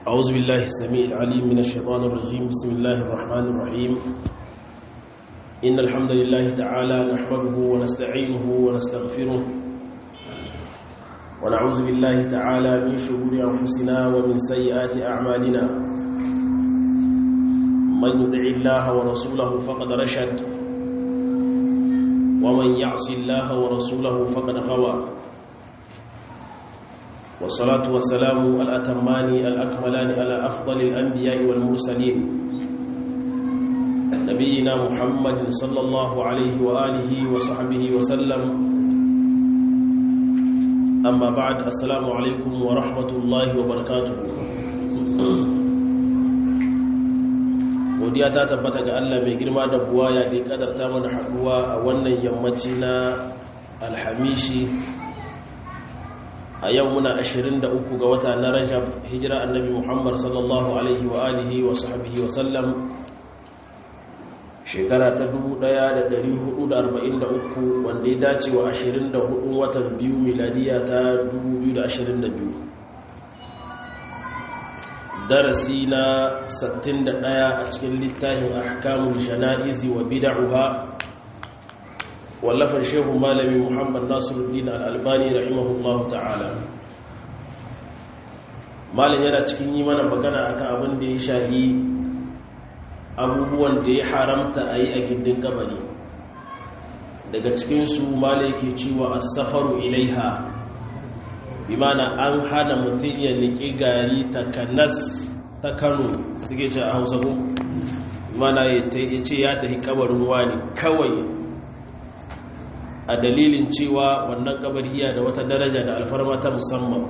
أعوذ بالله السميع العليم من الشيطان الرجيم بسم الله الرحمن الرحيم إن الحمد لله تعالى نحمده ونستعينه ونستغفره ونعوذ بالله تعالى من شرور أنفسنا ومن سيئات أعمالنا من يدع الله ورسوله فقد رشد ومن يعص الله ورسوله فقد غوى والصلاة والسلام الأتمان الأكملان على أفضل الأنبياء والمرسلين نبينا محمد صلى الله عليه وآله وصحبه وسلم أما بعد السلام عليكم ورحمة الله وبركاته godiya ta tabbata ga Allah mai girma da buwa ya ɗi ƙadarta mana haɗuwa a wannan yammaci na alhamishi a yau muna 23 ga wata na rajab hijira annabi muhammad sallallahu alaihi wa alihi wa sahbihi wa sallam shekara ta 1443 wanda ya dace wa 24 watan biyu miladiya ta 2022 darasi na 61 a cikin littafin ahkamul jana'izi wa bid'uha wallafar shehu malami muhammad nasiruddin al'albani rahimahullahu ta'ala malin yana cikin yi mana magana akan abin da ya shahi abubuwan da ya haramta a yi a gindin kabari daga cikinsu malin yake cewa asafaru ilaiha bi mana an hana mutum ya niƙi gari ta kanas ta kano suke ce a hausa ku mana ya ce ya tafi kabarin wani kawai a dalilin cewa wannan kabari iya da wata daraja da alfarma ta musamman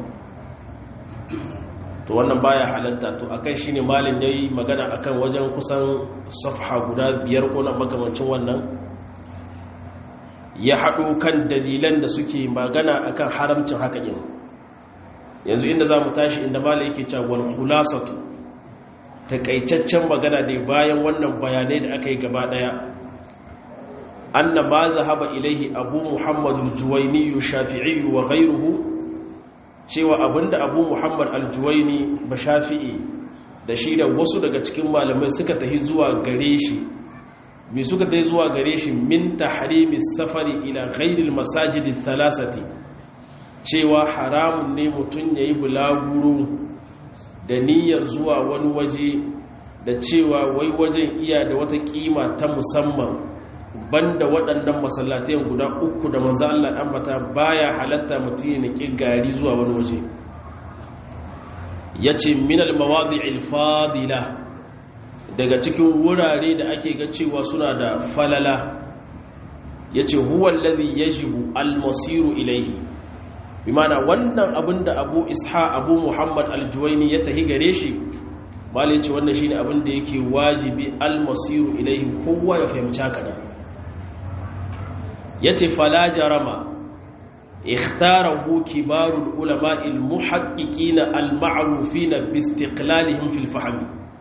to wannan baya halatta to akan shine malin yayi magana akan wajen kusan safha guda biyar ko na makamancin wannan ya haɗo kan dalilan da suke magana akan haramcin haka yin yanzu inda za mu tashi inda malin yake cewa wal khulasatu takaitaccen magana ne bayan wannan bayanai da aka yi gaba daya أن ما ذهب إليه أبو محمد الجويني الشافعي وغيره cewa abinda Abu Muhammad al-Juwaini ba Shafi'i da shi da wasu daga cikin malamai suka tahi zuwa gare shi me suka tahi zuwa gare shi min tahrimi safari ila ghairil masajid thalathati cewa haramun ne mutun yayi bulaguro da niyyar zuwa wani waje da cewa wai wajen iya da wata kima ta musamman banda waɗannan masallatai guda uku da manzo Allah ambata baya halatta mutum ya niki gari zuwa wani waje yace min al-mawadi'il fadila daga cikin wurare da ake ga cewa suna da falala yace huwa alladhi yajibu al-masiru ilayhi bimana wannan abinda Abu Isha Abu Muhammad al-Juwayni ya tahi gare shi malai ce wannan shine abinda yake wajibi al-masiru ilayhi kowa ya fahimci haka ne ya ce fala jarama ikhtarahu kibarul ulama'il muhaqqiqina al-ma'rufina bi istiqlalihim fil fahm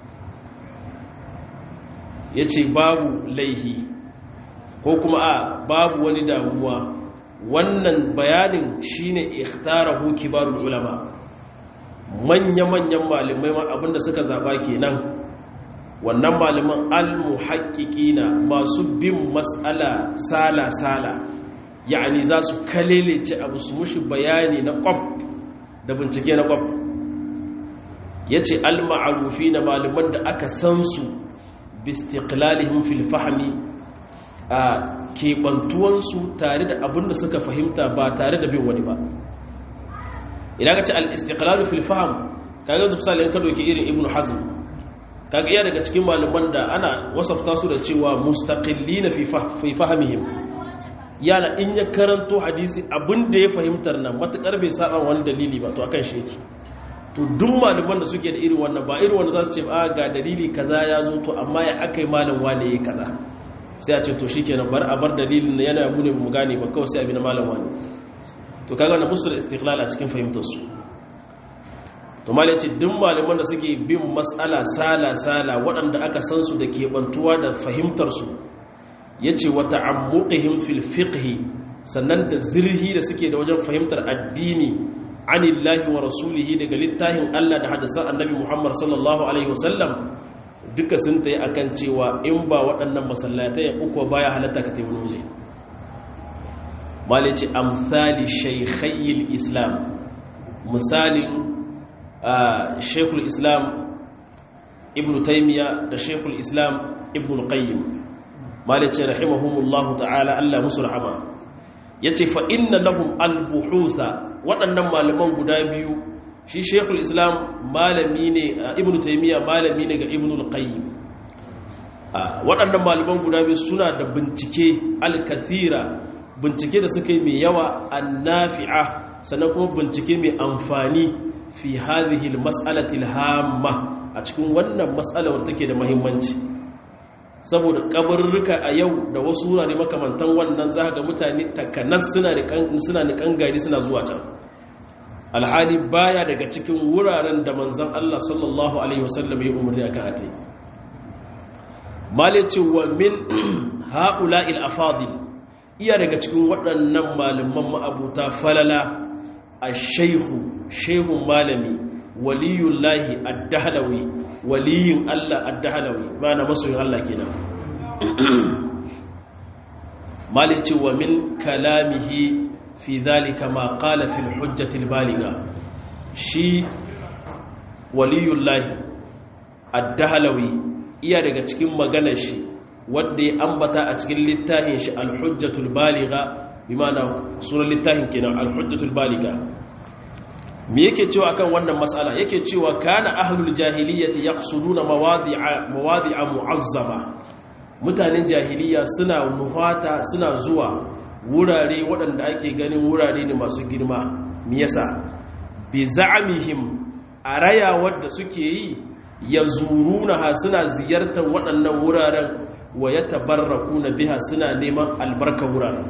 yace babu laihi ko kuma a babu wani damuwa wannan bayanin shine ikhtarahu kibarul ulama manya-manyan malamai abinda suka zaba kenan wannan malaman al-muhaƙiƙina masu bin matsala sala-sala yani za su kalelece abu su mushi bayani na ƙwab da bincike na ƙwab ya ce al-ma'arufi na malaman da aka san su bistiqlalihim fil fahmi a keɓantuwansu tare da abin da suka fahimta ba tare da bin wani ba idan ka ce al-istiqlalu fil fahm kaga yanzu misali in ka doki irin ibnu hazm kaga iya daga cikin malaman da ana wasafta su da cewa mustaqillina fi fahimihim yana in ya karanto hadisi abinda ya fahimtar nan matakar bai saba wani dalili ba to akan shi yake to duk malaman da suke da irin wannan ba irin wanda za su ce a ga dalili kaza ya zo to amma ya akai malam wane yayi kaza sai a ce to shikenan bar a bar dalilin yana mu ne mu gane ba kawai sai abin malam wane to kaga na musul istiqlal a cikin fahimtar su to malai ce duk malaman da suke bin matsala sala-sala waɗanda aka san su da keɓantuwa da fahimtarsu ya ce wata ammuƙihim fil fiqhi sannan da zirhi da suke da wajen fahimtar addini anillahi wa rasulihi daga littafin Allah da hadisan annabi Muhammad sallallahu alaihi wasallam duka sun tayi akan cewa in ba waɗannan masallatai uku baya halatta ka tayi waje malici amsali shaykhayil islam misalin shaykhul islam ibnu taymiya da shaykhul islam ibnu qayyim malici rahimahumullahu ta'ala Allah musu rahama ya ce fa'inna lahum al-buhusa waɗannan malaman guda biyu shi shekul islam malami ne a ibn taimiyya malami ne ga ibn al-qayyim waɗannan malaman guda biyu suna da bincike al-kathira bincike da suka yi mai yawa annafi'a sannan kuma bincike mai amfani fi hadhihi al-mas'alati al-hamma a cikin wannan mas'alar take da muhimmanci saboda kabarurruka a yau da wasu wurare makamantan wannan za ga mutane takanas suna nikan gari suna zuwa can alhali baya daga cikin wuraren da manzan Allah sallallahu Alaihi wasallam ya umarni a kan ate malice wa min haƙula il-afadil iya daga cikin waɗannan malaman ma'abuta falala a shaihu shehun malami waliyullahi addahalawi waliyin Allah addahalawi mana masoyin Allah kenan malici wa min kalamihi fi dhalika ma qala fil hujjati baliga shi waliyullahi addahalawi iya daga cikin maganar shi wanda ya ambata a cikin littafin shi al-hujjatul baliga bi ma'ana sunan littafin kenan al-hujjatul baliga me yake cewa akan wannan mas'ala yake cewa kana ahlul jahiliyyati yaqsuduna mawadi'a mawadi'a mu'azzama mutanen jahiliya suna nuhata suna zuwa wurare waɗanda ake ganin wurare ne masu girma me yasa bi za'amihim araya wadda suke yi yazuruna suna ziyartar waɗannan wuraren wa yatabarrakuna biha suna neman albarka wuraren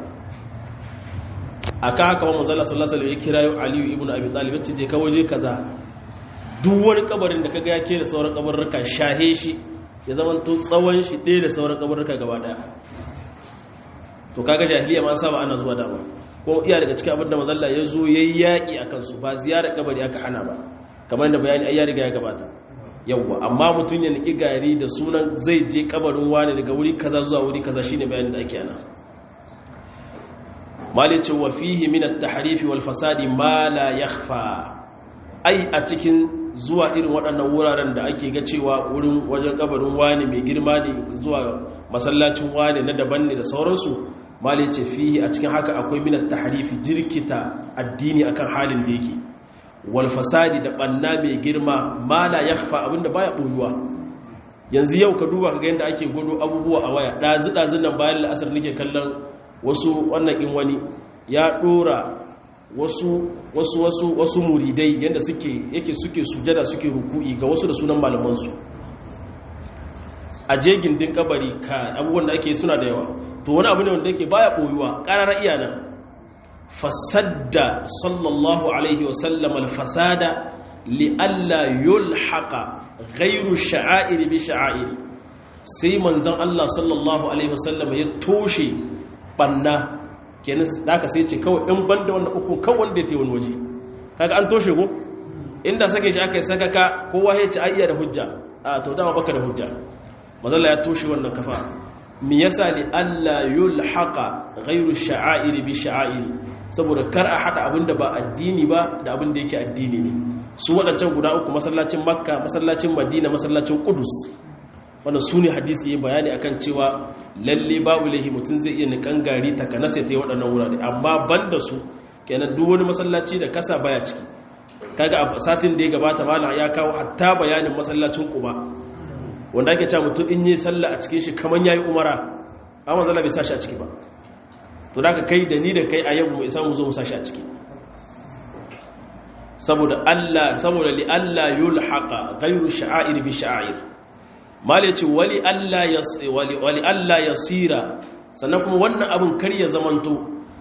aka haka wa manzala sallallahu alaihi ya kirayo aliyu ibn abi talib yace je ka waje kaza duk wani kabarin da kaga ya ke da sauran kabarruka shahe shi ya zama to tsawon shi ɗaya da sauran kabarruka gaba daya to kaga jahiliya ma saba ana zuwa dama ko iya daga cikin abin da manzala ya zo yayi yaki akan su ba ziyarar kabari aka hana ba kamar da bayani ai ya riga ya gabata yawwa amma mutum ya niki gari da sunan zai je kabarin wani daga wuri kaza zuwa wuri kaza shine bayanin da ake ana malicin wa fihi min at-tahrif wal fasadi ma la yakhfa ai a cikin zuwa irin waɗannan wuraren da ake ga cewa wurin wajen kabarin wani mai girma ne zuwa masallacin wani na daban ne da sauransu malice fihi a cikin haka akwai min at-tahrif jirkita addini akan halin da yake wal fasadi da banna mai girma ma la yakhfa abinda baya boyuwa yanzu yau ka duba kaga yanda ake godo abubuwa a waya dazu dazun nan bayan la'asar nake kallon wasu wannan in wani ya dora wasu wasu wasu wasu muridai yanda suke yake suke sujada suke ruku'i ga wasu da sunan malaman su a je gindin kabari ka abubuwan da ake suna da yawa to wani abu ne wanda yake baya koyuwa qarara iyana fasadda sallallahu alaihi wa sallam al-fasada li alla yulhaqa ghayru sha'air bi sha'air sai manzon Allah sallallahu alaihi wa sallam ya toshe banna kenan da aka sai ce kawai in banda wannan uku kan wanda ya wani waje kaga an toshe ko inda sake shi aka yi sakaka kowa ya ce ayya da hujja a to dama baka da hujja mazalla ya toshe wannan kafa mi yasa li alla yulhaqa ghayru sha'airi bi sha'airi saboda kar a hada abinda ba addini ba da abinda yake addini ne su wadancan guda uku masallacin makka masallacin madina masallacin qudus wanda su ne hadisi yi bayani akan cewa lalle babu lahi mutum zai iya nikan gari takanasa ta yi waɗannan wurare amma ban da su kenan duk wani masallaci da kasa baya ciki kaga a satin da ya gabata malam ya kawo hatta bayanin masallacin kuba wanda ake cewa mutum in yi sallah a cikin shi kamar yayi umara amma zalla bai sashi a ciki ba to da kai da ni da kai a yau mu isa mu zo mu sashi a ciki saboda Allah saboda li Allah yulhaqa ghayru sha'air bi sha'air malici wali Allah ya tsira sannan kuma wannan abin kar ya zamanto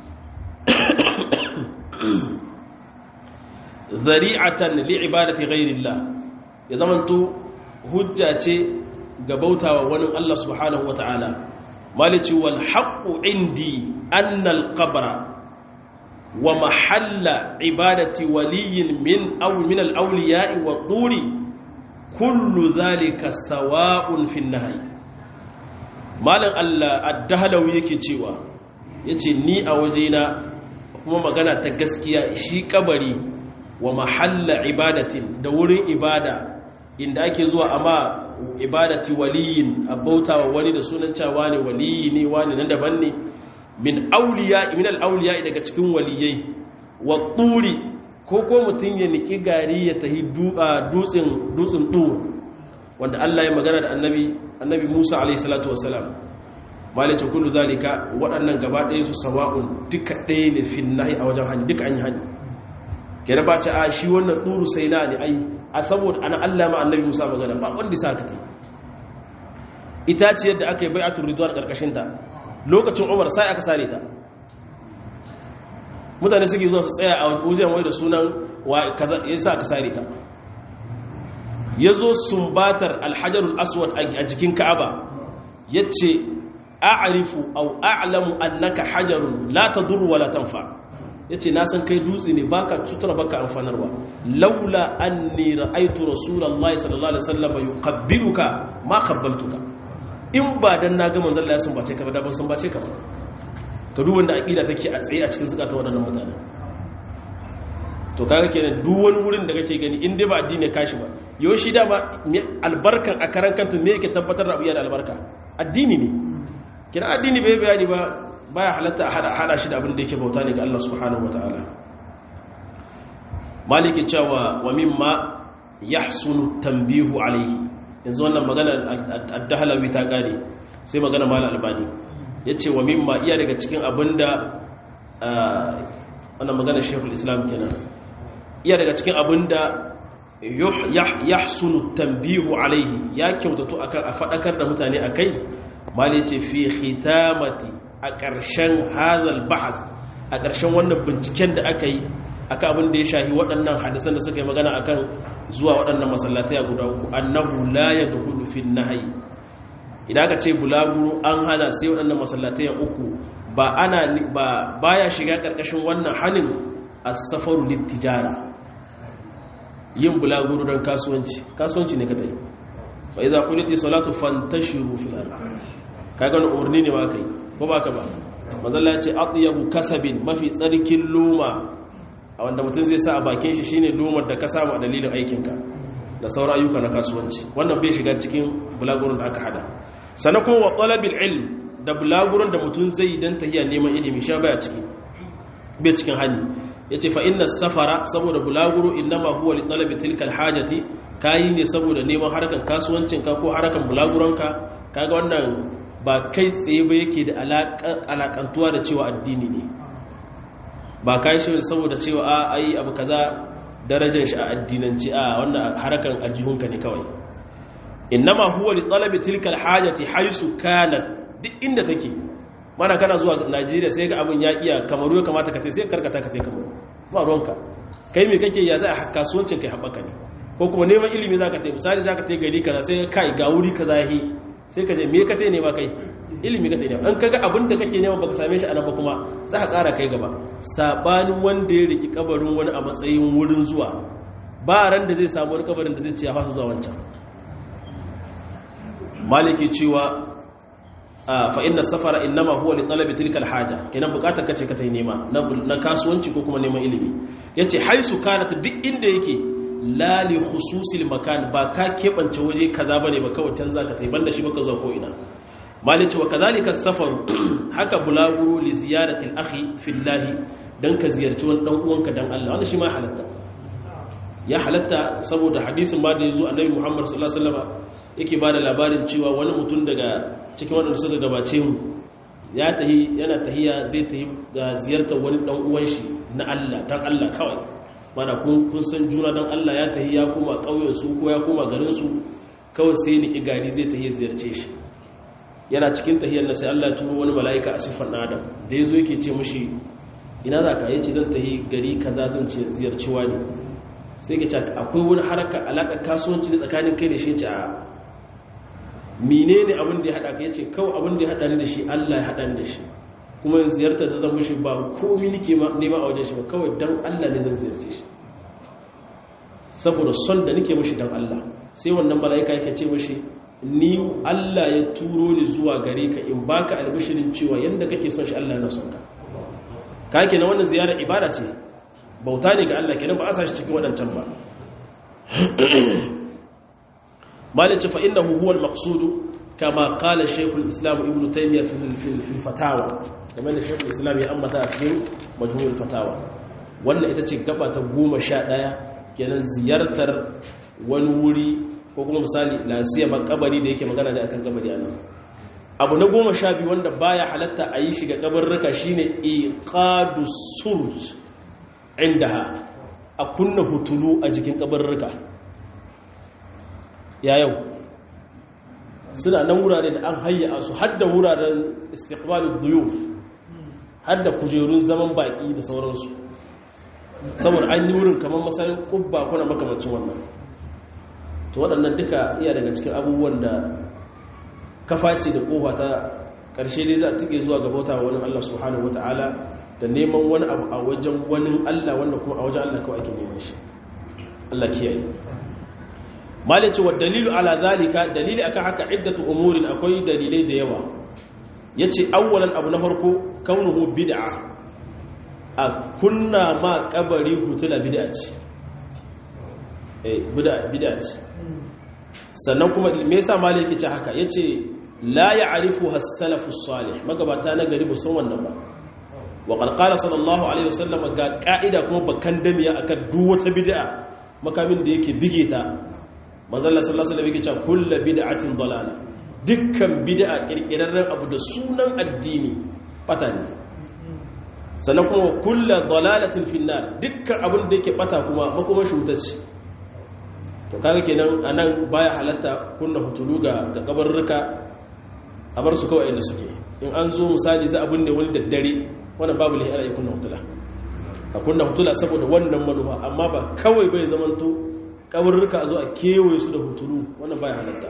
zari'atan li'ibadati ghairillah ya zamanto hujja ce ga bautawa wani Allah subhanahu wata'ala malici wal haqqu indi annal qabra wa mahalla ibadati waliyin min aw min al-awliya'i wa turi kullu dhalika sawa'un fi an-nahy malan Allah ad-dahlawi yake cewa yace ni a wajena kuma magana ta gaskiya shi kabari wa mahalla ibadatin da wurin ibada inda ake zuwa amma ibadati waliyin abauta wa wani da sunan cewa ne waliyi ne wani nan daban ne min auliya min al-auliya daga cikin waliyai wa turi ko ko mutun ya niki gari ya tahi dutsen dutsen dur wanda Allah ya magana da annabi annabi Musa alayhi salatu wassalam malice kullu zalika waɗannan gaba ɗaya su sawa'un duka ɗaya ne fin nahi a wajen hani duka an yi hani kira ba ce a shi wannan ɗuru sai na ne ai a saboda ana Allah ma annabi Musa magana ba wanda sa ka tai ita ce yadda aka yi bai'atul ridwan karkashin ta lokacin Umar sai aka sare ta mutane suke zuwa su tsaya a wajen wai da sunan wa kaza yasa aka sare ta yazo sumbatar alhajarul aswad a jikin Ka'aba yace a'rifu aw a'lamu annaka hajarun la tadur wa la tanfa' ya ce na san kai dutse ne baka cutar baka amfanarwa laula anni ra'aitu rasulullahi sallallahu alaihi wasallam yuqabbiluka ma qabbaltuka in ba dan na ga manzon Allah sun bace ka ba da ban sun bace ka ba ka duk wanda aqida take a tsaye a cikin zakata wadannan mutane to kaga kenan duk wani wurin da kake gani in dai ba addini kashi ba yau shi da ba albarkan a karan kanta me yake tabbatar da abuya da albarka addini ne kina addini bai bayani ba baya halatta a hada shi da abin da yake bauta ne ga Allah subhanahu wataala maliki cewa wa mimma yahsunu tanbihu alaihi yanzu wannan magana ad-dahlawi ta kare sai magana mal albani yace wa mimma iya daga cikin abinda wannan magana shaykhul islam kenan iya daga cikin abinda yahsunu tanbihu alaihi ya kyautatu akan a fadakar da mutane akai malice fi khitamati a ƙarshen hazal bahas a ƙarshen wannan binciken da aka yi aka abin da ya shahi waɗannan hadisan da suka yi magana akan zuwa waɗannan masallatai a guda uku annahu la yadkhulu fi nahyi idan aka ce bulaguro an hana sai waɗannan masallatai uku ba ana ba baya shiga ƙarƙashin wannan hanin as-safaru lit-tijara yin bulaguro don kasuwanci kasuwanci ne ka tayi fa idza qulati salatu fantashiru fil ardh kaga wannan umarni ne ma kai ko ba ka ba mazalla ce atyabu kasabin mafi tsarkin loma a wanda mutum zai sa a bakin shi shine lomar da ka samu a dalilin aikinka da sauran ayyuka na kasuwanci wannan bai shiga cikin bulagurin da aka hada sannan kuma wa talabil ilm da bulagurin da mutum zai yi dan tahiya neman ilimi sha baya ciki bai cikin hali yace fa inna safara saboda bulaguro innama huwa li talabi tilka alhajati kayi ne saboda neman harkan kasuwancinka ko harkan bulaguranka kaga wannan ba kai tsaye ba yake da alakantuwa da cewa addini ne ba kai shi saboda cewa a ai abu kaza darajar shi a addinanci a wannan harakan aljihunka ne kawai innama huwa li talabi tilka alhajati haisu kanat duk inda take mana kana zuwa Najeriya sai ga abin ya iya kamaru ya kamata ka tai sai karkata ka tai kamaru ba ruwanka kai me kake ya za a kasuwancin kai haɓaka ne ko kuma neman ilimi zaka tai misali zaka tai gari kaza sai kai ga wuri kaza yahi sai ka je me ka tai ne ba kai ilimi ka tai ne an kaga abin da kake nema baka same shi a nan ba kuma za ka ƙara kai gaba sabanin wanda ya riki kabarin wani a matsayin wurin zuwa ba ran da zai samu wani kabarin da zai ce ya fasa zuwa wancan maliki cewa fa inna safara innama huwa li talabi tilka alhaja kenan bukatar kace ka tai nema na kasuwanci ko kuma neman ilimi yace haisu kanat duk inda yake la li khususil makan ba ka kebance waje kaza bane ba kawai can zaka tai banda shi baka zuwa ko ina malici wa kadhalika safaru haka bulaguro li ziyarati al-akhi fillahi dan ka ziyarci wani dan uwanka dan Allah wannan shi ma halatta ya halatta saboda hadisin ma da yazo annabi Muhammad sallallahu alaihi wasallam yake bada labarin cewa wani mutum daga cikin wadanda suka gabace mu ya tahi yana tahiya zai tahi ga ziyartar wani dan uwan shi na Allah dan Allah kawai mana kun kun san juna dan Allah ya tahi ya koma kauyen su ko ya koma garin su kawai sai niki gari zai tahi ziyarce shi yana cikin tahiyar na sai Allah ya turo wani mala'ika a siffar adam da yazo yake ce mushi ina za ka yace zan tahi gari kaza zan ce ziyarci wani sai ka ce akwai wani haraka alaƙar kasuwanci da tsakanin kai da shi ce a menene abin da ya haɗa ka yace kawai abin da ya haɗa ni da shi Allah ya haɗa ni da shi kuma ziyartar da zan mushi ba komi nike nema a wajen shi ba kawai dan Allah ne zan ziyarce shi saboda son da nike mushi dan Allah sai wannan mala'ika yake ce mushi ni Allah ya turo ni zuwa gare ka in baka albishirin cewa yanda kake son shi Allah yana son ka ka kenan wannan ziyarar ibada ce bauta ne ga Allah kenan ba a sa shi cikin waɗancan ba malice fa innahu huwa al-maqsud kama qala shaykh al-islam ibn taymiyyah fi al-fatawa kamar da shaykh al-islam ya ambata a cikin majmu' al-fatawa wannan ita ce gaba ta 11 kenan ziyartar wani wuri ko kuma misali lasiya makabari da yake magana da akan kabari anan abu na 12 wanda baya halatta a yi shi ga kabarruka shine iqadu surj indaha a kunna hutulu a jikin kabarruka ya yau suna nan wurare da an hayya su hadda wuraren istiqbalin duyuf hadda kujerun zaman baki da sauransu saboda an yi wurin kamar masarin kubba kuna makamancin wannan to waɗannan duka iya daga cikin abubuwan da kafa ce da kofa ta ƙarshe dai za a tike zuwa gabata wani Allah subhanahu wata'ala da neman wani abu a wajen wani Allah wanda kuma a wajen Allah kawai ake neman shi Allah kiyaye malice wa dalilu ala zalika dalili akan haka iddatu umurin akwai dalilai da yawa yace awwalan abu na farko kaunuhu bid'a a kunna ma kabari hutula bid'a ce eh bid'a bid'a ce sannan kuma me yasa malik yake ce haka yace la ya'rifuha as-salafu salih magabata na gari ba san wannan ba wa qad qala sallallahu alaihi wasallam ga ka'ida kuma bakan damiya akan duk wata bid'a makamin da yake bige ta manzalla sallallahu alaihi wasallam yake cewa kullu bid'atin dalala dukkan bid'a kirkirarren abu da sunan addini bata ne sannan kuma kullu dalalatin finnar dukkan abin da yake bata kuma makoman shutacci to kaga kenan anan baya halatta kunna hutulu ga ga kabarruka a bar su kawai inda suke in an zo misali za a binne wani daddare wannan babu lahi ana kunna hutula a kunna hutula saboda wannan manufa amma ba kawai bai zamanto kabarruka a zo a kewaye su da hutulu wannan baya halatta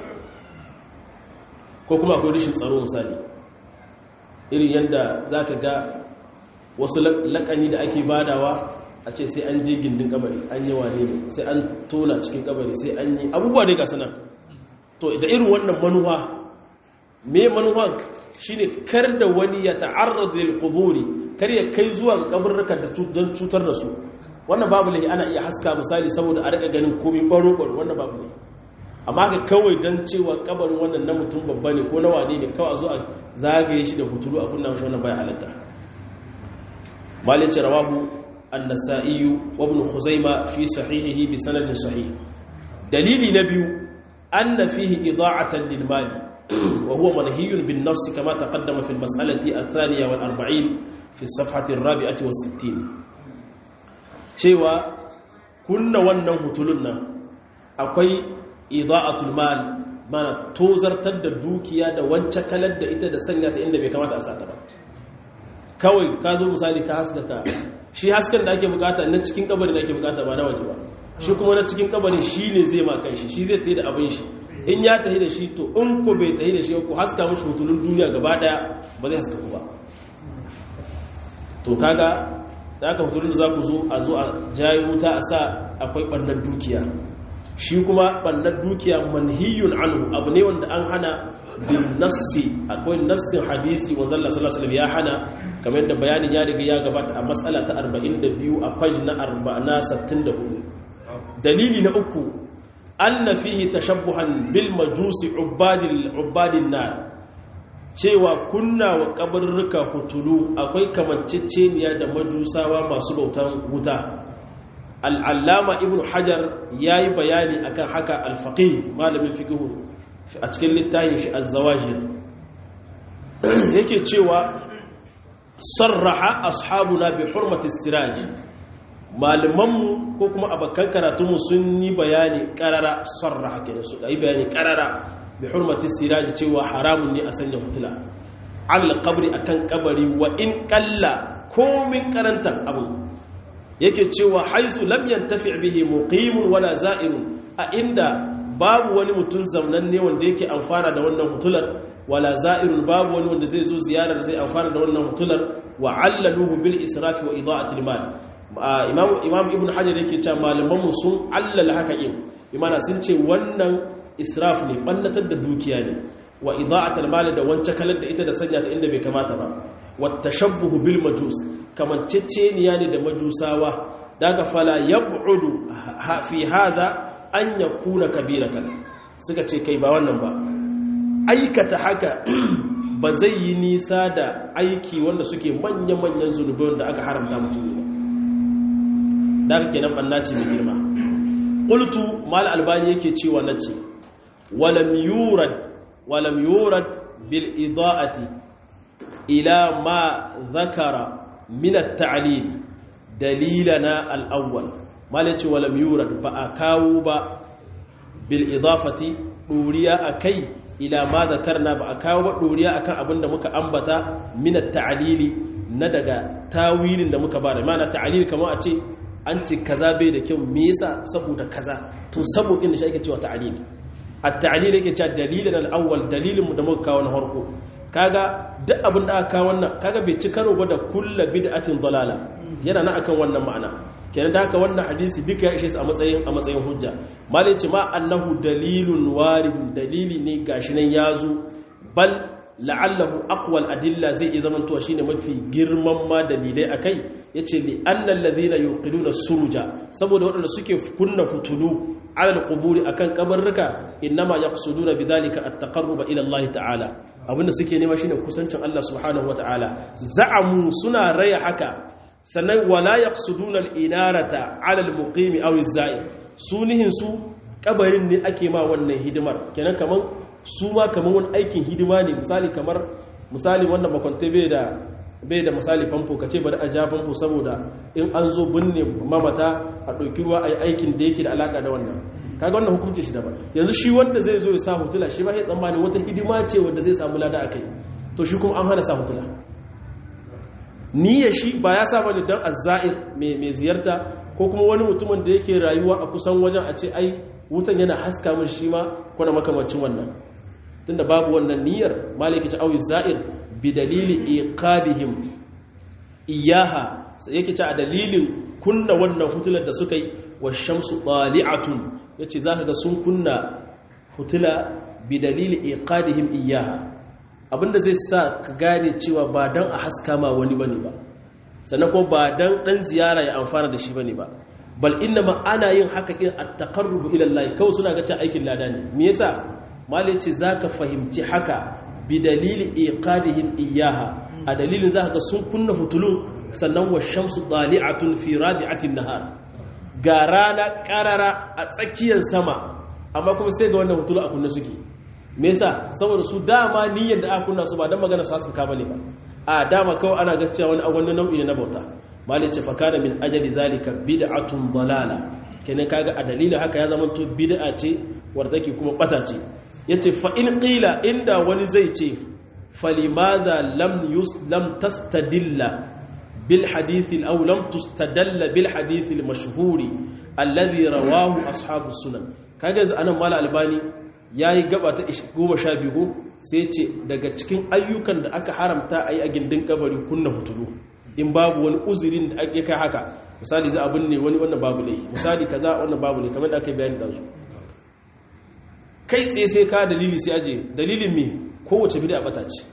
ko kuma akwai rashin tsaro misali irin yadda za ka ga wasu lakani da ake badawa a ce sai an je gindin kabari an yi wane ne sai an tona cikin kabari sai an yi abubuwa dai gasu nan to da irin wannan manuwa me manuwan shine kar da wani ya ta'arrad lil quburi kar ya kai zuwa ga kabarrukan da don cutar da su wannan babu lahi ana iya haska misali saboda a rika ganin komai baro baro wannan babu ne amma ka kawai don cewa kabarin wannan na mutum babba ne ko na wane ne kawai zo a zagaye shi da hutulu a kunna mashi wannan bai halatta malice rawahu an-nasa'i wa ibn khuzaima fi sahihihi bi sanadin sahih dalili na biyu anna fihi ida'atan lil mali wa huwa manhiyun bin nass kama taqaddama fi al-mas'alati ath-thaniya wal 40 fi as-safhati ar-rabi'ati was-sittin cewa kunna wannan hutulun nan akwai ida'atul mal mana tozartar da dukiya da wance kalar da ita da sanya ta inda bai kamata a sata ba kawai ka zo misali ka haskaka shi hasken da ake bukata na cikin kabarin da ake bukata ba na waje ba shi kuma na cikin kabarin shi ne zai ma kan shi shi zai tafi da abin shi in ya tafi da shi to in ko bai tafi da shi ko haska mushi hutulun duniya gaba daya ba zai haska ku ba to kaga da aka hutulun da za ku zo a zo a jayi wuta a sa akwai ɓarnar dukiya shi kuma ɓarnar dukiya manhiyun anhu abu ne wanda an hana bin nassi akwai nassin hadisi wanzan Allah sallallahu alaihi ya hana kamar yadda bayanin ya riga ya gabata a matsala ta 42 a page na 64 dalili na uku anna fihi tashabbuhan bil majusi ubadil ubadin nar cewa kunna wa kabarruka hutulu akwai kamanceceniya da majusawa masu bautan wuta al'allama ibn hajar ya yi bayani akan haka alfaƙi malamin fiƙihu a cikin littafin shi azzawajir yake cewa sarraha ashabuna bi hurmati siraj malamanmu ko kuma abakan karatunmu sun yi bayani karara sarraha kenan su yi bayani karara bi hurmati siraj cewa haramun ne a sanya hutula al qabri akan kabari wa in qalla komin karantar abu yake cewa haisu lam yantafi bihi muqimun wala za'irun a inda babu wani mutum zamnan ne wanda yake amfana da wannan hutular wala za'irul babu wani wanda zai zo ziyarar zai amfana da wannan hutular wa allaluhu bil israfi wa ida'atil mal imam imam ibn hajar yake cewa malaman mu sun allala haka in imana sun ce wannan israf ne bannatar da dukiya ne wa ida'atil mal da wancan kalar da ita da sanya ta inda bai kamata ba wa tashabbuhu bil majus kamanceceniya ne da majusawa daga fala yab'udu fi hada an yakuna kabiratan suka ce kai ba wannan ba aikata haka ba zai yi nisa da aiki wanda suke manya-manyan zunubai wanda aka haramta mutum ba da aka kenan banna ce mai girma ƙultu mal albani yake cewa na ce walam yurad walam yurad bil ida'ati ila ma zakara min at-ta'lil dalilana al-awwal mal yace walam yurad ba a kawo ba bil idafati duriya akai ila ma zakarna ba a kawo ba doriya akan abin da muka ambata min at-ta'lili na daga tawilin da muka bada mana ta'lil kamar a ce an ce kaza bai da kyau me yasa saboda kaza to saboda shi ake cewa ta'lili at-ta'lil yake cewa dalilin al-awwal dalilin mu da muka kawo na farko kaga duk abin da aka kawo wannan kaga bai ci karo ba da kullu bid'atin dalala yana nan akan wannan ma'ana kenan da haka wannan hadisi duka ya ishe su a matsayin a matsayin hujja malai ce ma annahu dalilun waridun dalili ne gashi nan yazo bal la'allahu aqwal adilla zai iya zamantowa shine mafi girman ma dalilai akai yace li annal ladina yuqiluna suruja saboda waɗanda suke kunna fitulu ala alquburi akan kabarruka innama yaqsuduna bidhalika at-taqarruba ila Allah ta'ala abinda suke nema shine kusancin Allah subhanahu wa ta'ala za'amu suna raya haka sannan wala yaqsuduna al-inarata 'ala al-muqimi aw az-za'ir sunihin su kabarin ne ake ma wannan hidimar kenan kaman su ma kaman wani aikin hidima ne misali kamar misali wannan makwante bai da bai da misali famfo kace bari a ja famfo saboda in an zo binne mamata a ɗauki ruwa a yi aikin da yake da alaka da wannan kaga wannan hukunci shi daban yanzu shi wanda zai zo ya sa hutula shi ba ya tsammani wata hidima ce wanda zai samu lada akai to shi kuma an hana sa hutula niyya shi ba ya sa bane dan azza'ir mai mai ziyarta ko kuma wani mutumin da yake rayuwa a kusan wajen a ce ai wutan yana haska min shi ma ko na makamancin wannan tunda babu wannan niyyar malaki ta awi za'ir bi dalili iqadihim iyaha sai yake ce a dalilin kunna wannan hutular da suka yi wa shamsu ɗali'atun ya ce za ka ga sun kunna hutula bi dalili iqadihim iyaha abinda zai sa ka gane cewa ba don a haska ma wani bane ba sannan ko ba don ɗan ziyara ya amfana da shi bane ba bal inna ma ana yin haka in a taƙarrubu ilallahi kawai suna ga aikin lada ne me yasa malai ce za ka fahimci haka bi dalili iqadihim iyaha a dalilin za ka ga sun kunna hutulun sannan wa shamsu ɗali'atun fi radi'atin nahar ga rana ƙarara a tsakiyar sama amma kuma sai ga wannan hutulu a kunna suke me yasa saboda su dama niyyar da aka kunna su ba dan magana su haska bane ba a dama kawai ana gaskiya wani wani nau'i ne na bauta malai ce fa kana min ajali zalika bid'atun dalala kenan kaga a dalilin haka ya zama to bid'a ce wadda take kuma bata ce yace fa in qila inda wani zai ce falimadha lam yus lam tastadilla بالحديث أو لم تستدل بالحديث المشهور الذي رواه أصحاب السنن kaga yanzu anan mala albani yayi gaba ta 12 sai ce daga cikin ayyukan da aka haramta ayi a gindin kabari kunna hutulu in babu wani uzurin da ake kai haka misali za abin ne wani wannan babu ne misali kaza wannan babu ne kamar da aka bayani da su kai tsaye sai ka dalili sai aje dalilin me kowace bid'a bata ce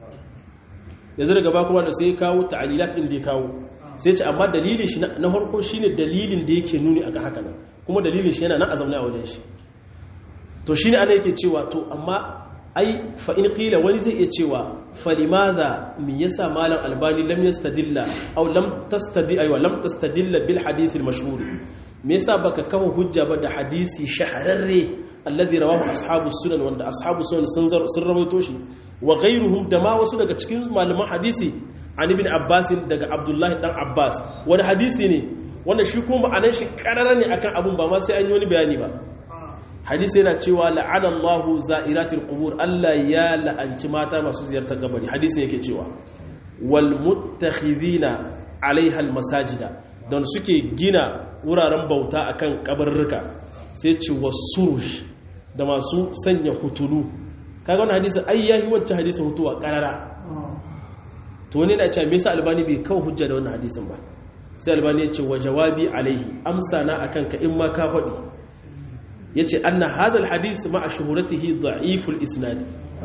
yanzu daga ba kuma da sai kawo ta'alilat din da ya kawo sai ce amma dalilin shi na farko shine dalilin da yake nuni akan haka nan kuma dalilin shi yana nan a zaune a wajen shi to shine ana yake cewa to amma ai fa in qila wani zai iya cewa fa limadha me yasa malam albani lam yastadilla aw lam tastadi aywa lam tastadilla bil hadith al mashhur me yasa baka kawo hujja ba da hadisi shahararre alladhi rawahu ashabu sunan wanda ashabu sunan sun sun rawaito shi wa ghayruhum da ma wasu daga cikin malaman hadisi an ibn abbas daga abdullahi dan abbas wani hadisi ne wanda shi kuma ma'anar shi karara ne akan abun ba ma sai an yi wani bayani ba hadisi yana cewa la'ana Allahu za'iratil qubur Allah ya la'anci mata masu ziyartar kabari hadisi yake cewa wal muttakhidina alaiha al masajida don suke gina wuraren bauta akan kabarruka sai ce wasurush da masu sanya hutulu kaga wannan hadisin ai yahi wancan hadisin hutuwa karara to wani na cewa me yasa albani bai kawo hujja da wannan hadisin ba sai albani ya ce wa jawabi alaihi amsa na akan ka in ma ka faɗi yace anna hadha alhadith ma'a shuhuratihi da'iful isnad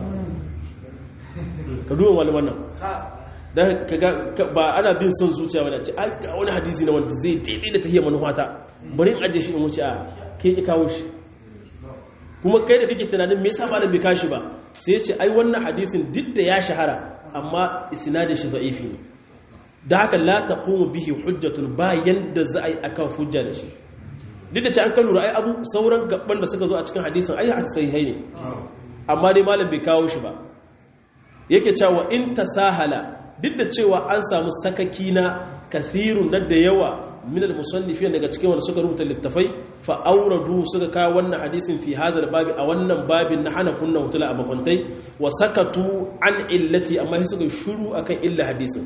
ka duba wani wannan dan kaga ba ana bin son zuciya wani ce ai ga wani hadisi na wanda zai daidai da tahiyar manufata bari in aje shi in wuce a kai ki kawo shi kuma kai da kake tunanin me yasa malam bai kashi ba sai ya ce ai wannan hadisin duk da ya shahara amma isnadin shi da'ifi ne da haka la taqumu bihi hujjatun ba yanda za a yi akan hujja da shi duk da ce an kan lura ai abu sauran gaban da suka zo a cikin hadisin ai sahihai ne amma dai malam bai kawo shi ba yake cewa in tasahala duk da cewa an samu sakaki na kathirun na da yawa min al-musannifin daga cikin wanda suka rubuta littafai fa auradu suka kawo wannan hadisin fi hadal babi a wannan babin na hana kunna hutula a makwantai wa sakatu an illati amma sai suka shuru akan illa hadisin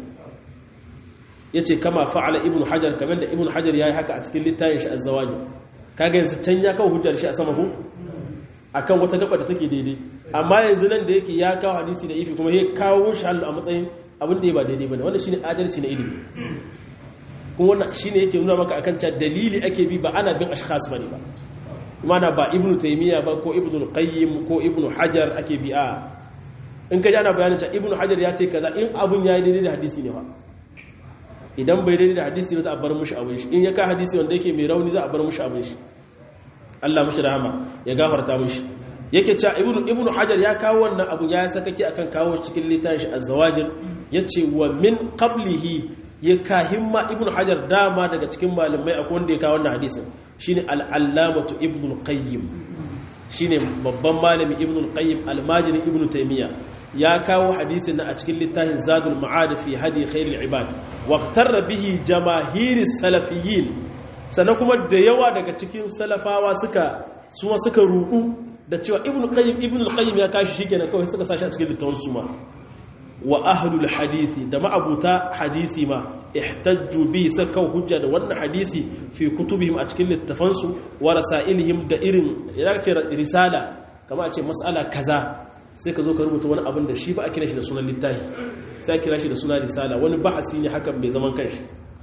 yace kama fa'ala ibn hajar kamar da ibn hajar yayi haka a cikin littafin shi az-zawajir kaga yanzu can ya kawo hujjar shi a sama hu akan wata gaba da take daidai amma yanzu nan da yake ya kawo hadisi da ifi kuma ya kawo shi a matsayin abin da ya ba daidai bane wannan shine adalci na ilimi kuma wannan shine yake nuna maka akan cewa dalili ake bi ba ana bin ashkhas bane ba mana ba ibnu taymiya ba ko ibnu qayyim ko ibnu hajar ake bi a in ka ji ana bayanin cewa ibnu hajar ya ce kaza in abun yayi daidai da hadisi ne ba idan bai daidai da hadisi ne za a bar mushi abin shi in ya ka hadisi wanda yake mai rauni za a bar mushi abin shi Allah mushi rahama ya gafarta mushi yake cewa ibnu ibnu hajar ya kawo wannan abun ya sakake akan kawo cikin littafin shi az-zawajir yace wa min qablihi ya kahimma ibnu hajar dama daga cikin malamai akwai wanda ya kawo wannan hadisin shine al-allamatu ibnu qayyim shine babban malami ibnu qayyim al-majini ibnu taymiya ya kawo hadisin a cikin littafin zadul ma'ad fi hadi khairul ibad waqtarra bihi jamahiris salafiyyin sannan kuma da yawa daga cikin salafawa suka suma suka rudu da cewa ibnu qayyim ibnu qayyim ya kashi shikenan kawai suka sashi a cikin littafin suma wa ahlul hadisi da ma'abuta hadisi ma ihtajju bi saka hujja da wannan hadisi fi kutubihim a cikin littafansu wa rasailihim da irin ya ce risala kama a ce mas'ala kaza sai ka zo ka rubuta wani abin da shi ba a kira shi da sunan littafi sai a kira shi da sunan risala wani bahasi ne hakan bai zaman kanshi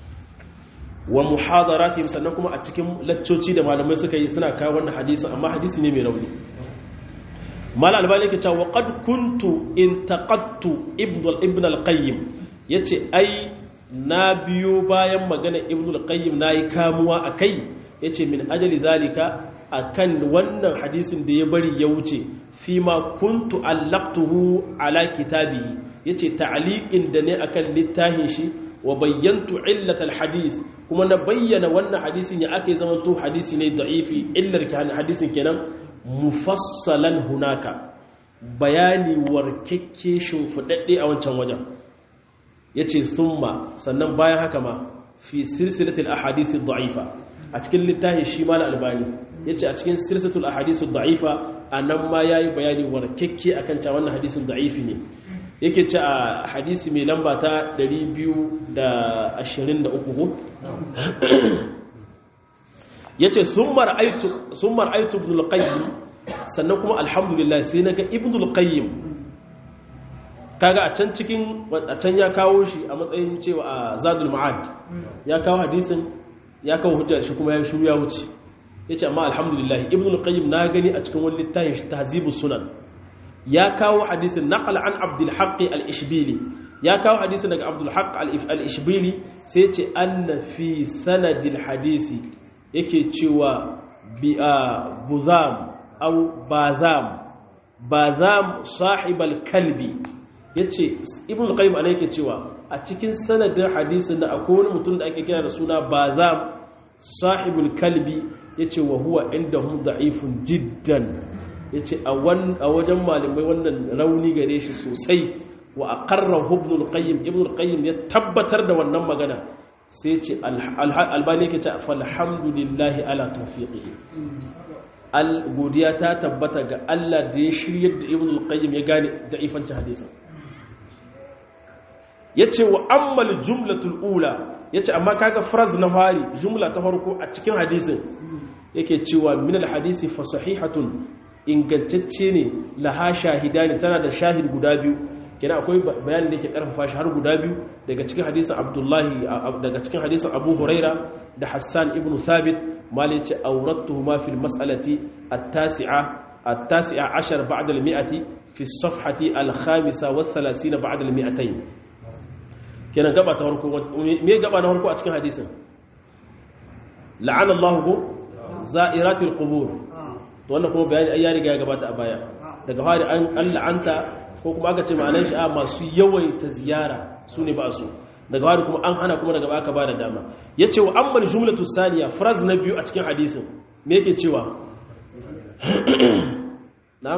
wa muhadaratihim sannan kuma a cikin laccoci da malamai suka yi suna kawo wannan hadisin amma hadisi ne mai rauni mal albani yake cewa qad kuntu intaqadtu ibn ibn al-qayyim yace ai na biyo bayan magana ibn al-qayyim nayi kamuwa akai yace min ajali zalika akan wannan hadisin da ya bari ya wuce fi ma kuntu allaqtuhu ala kitabi yace ta'liqin da ne akan littafin shi wa bayyantu illatal hadis kuma na bayyana wannan hadisin ya aka zama to hadisi ne da'ifi illar hadisin kenan mufassalan hunaka bayani warkekke shimfiɗaɗɗe a wancan wajen ya ce summa sannan bayan haka ma fi silsilatul ahadisi da'ifa a cikin littafin shi ma na albani ya ce a cikin silsilatul ahadisi da'ifa a nan ma ya yi bayani warkekke a kan wannan hadisin da'ifi ne yake ce a hadisi mai lamba ta 223 ya ce sun mar'aitu ibn al-qayyim sannan kuma alhamdulillah sai na ga ibn al-qayyim kaga a can cikin a can ya kawo shi a matsayin cewa a zadul ma'ad ya kawo hadisin ya kawo hujjar shi kuma ya shiru ya wuce ya ce amma alhamdulillah ibn al-qayyim na gani a cikin wani littafin shi tahzibus sunan ya kawo hadisin naqal an abdul haqq al-ishbili ya kawo hadisin daga abdul haqq al-ishbili sai ce anna fi sanadil hadisi yake cewa buzam au bazam bazam sahibal kalbi yace ibn qayyim ana yake cewa a cikin sanadin hadisin da akwai wani mutum da ake kira da suna bazam sahibul kalbi yace wa huwa indahum da'ifun jiddan yace a wajen malamai wannan rauni gare shi sosai wa aqarrahu ibn al-qayyim ibn al-qayyim ya tabbatar da wannan magana sai ce albani ke ce falhamdulillahi ala tawfiqihi al godiya ta tabbata ga Allah da ya shiryar da ibn al-qayyim ya gane da ifanci hadisin yace wa ammal jumlatul ula yace amma kaga phrase na fari jumla ta farko a cikin hadisin yake cewa min al-hadisi fa sahihatun ingantacce ne laha shahidani tana da shahid guda biyu kina akwai bayanin da yake karfafa shi har guda biyu daga cikin hadisin abdullahi daga cikin hadisin abu huraira da hassan ibn sabit mali ce auratuhuma fil mas'alati at-tasi'a at-tasi'a ashar ba'da al-mi'ati fi as-safhati al-khamisa wa 30 ba'da al-mi'atayn kenan gaba ta farko me gaba na farko a cikin hadisin la'ana Allahu za'iratil qubur to wannan kuma bayani ai ya riga ya gabata a baya daga fari an la'anta ko kuma aka ce ma'anar shi a masu yawaita ziyara su ne ba su daga fari kuma an hana kuma daga baka ba da dama ya ce wa ammal jumlatu saniya fraz na biyu a cikin hadisin me yake cewa na'am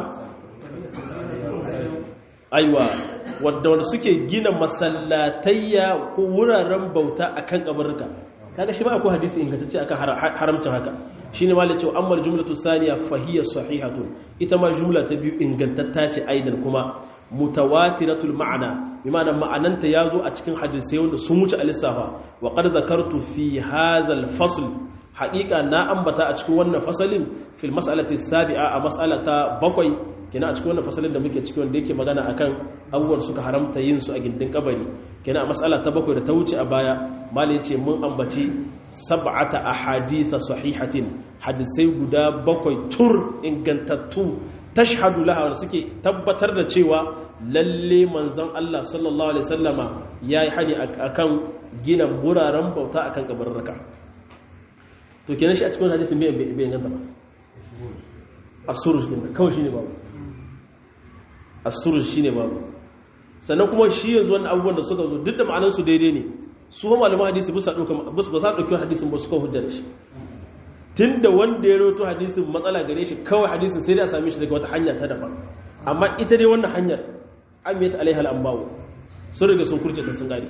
aiwa wadda wanda suke gina masallatayya ko wuraren bauta akan kabarka kaga shi ba akwai hadisi ingantacce akan haramcin haka shine malai cewa amma jumlatu saniya fahiya sahihatun ita ma jumla ta biyu ingantatta ce aidan kuma mutawatiratul ma'ana bi ma'ana ma'ananta yazo a cikin hadisai wanda sun wuce alisafa wa qad zakartu fi hadha al-fasl haqiqa na ambata a cikin wannan fasalin fil mas'alati sabi'a a mas'alata bakwai kina a cikin wannan fasalin da muke ciki wanda yake magana akan abubuwan suka haramta yin su a gindin kabari kina a mas'ala ta bakwai da ta wuce a baya malai ce mun ambaci sab'ata ahaditha sahihatin hadisai guda bakwai tur ingantattu tashhadu laha wanda suke tabbatar da cewa lalle manzon Allah sallallahu alaihi wasallama yayi hani akan gina buraren bauta akan kabarurruka to kenan shi a cikin hadisin bai bai inganta ba as-suruj din kawai shine babu as-suruj shine babu sannan kuma shi yanzu wannan abubuwan da suka zo duk da ma'anar su daidai ne su ma malaman hadisi ba sa dauka ba sa dauki hadisin ba su kawo hujjar shi tunda wanda ya rawaito hadisin matsala gare shi kawai hadisin sai dai a same shi daga wata hanya ta daban amma ita dai wannan hanyar amiyat alaiha al-anba'u sun riga sun kurce ta sun gari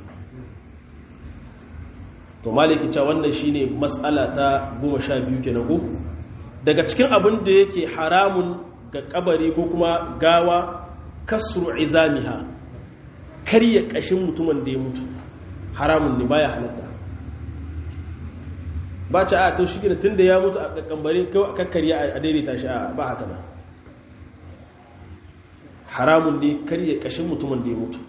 to maliki cewa wannan shine mas'ala ta 12 kenan ko daga cikin abin da yake haramun ga kabari ko kuma gawa kasru izamiha karya kashin mutumin da ya mutu haramun ne baya halatta ba ci a to shi gina tun da ya mutu a kambare kawai a kakkarya a daidaita shi a ba haka ba haramun ne karya kashin mutumin da ya mutu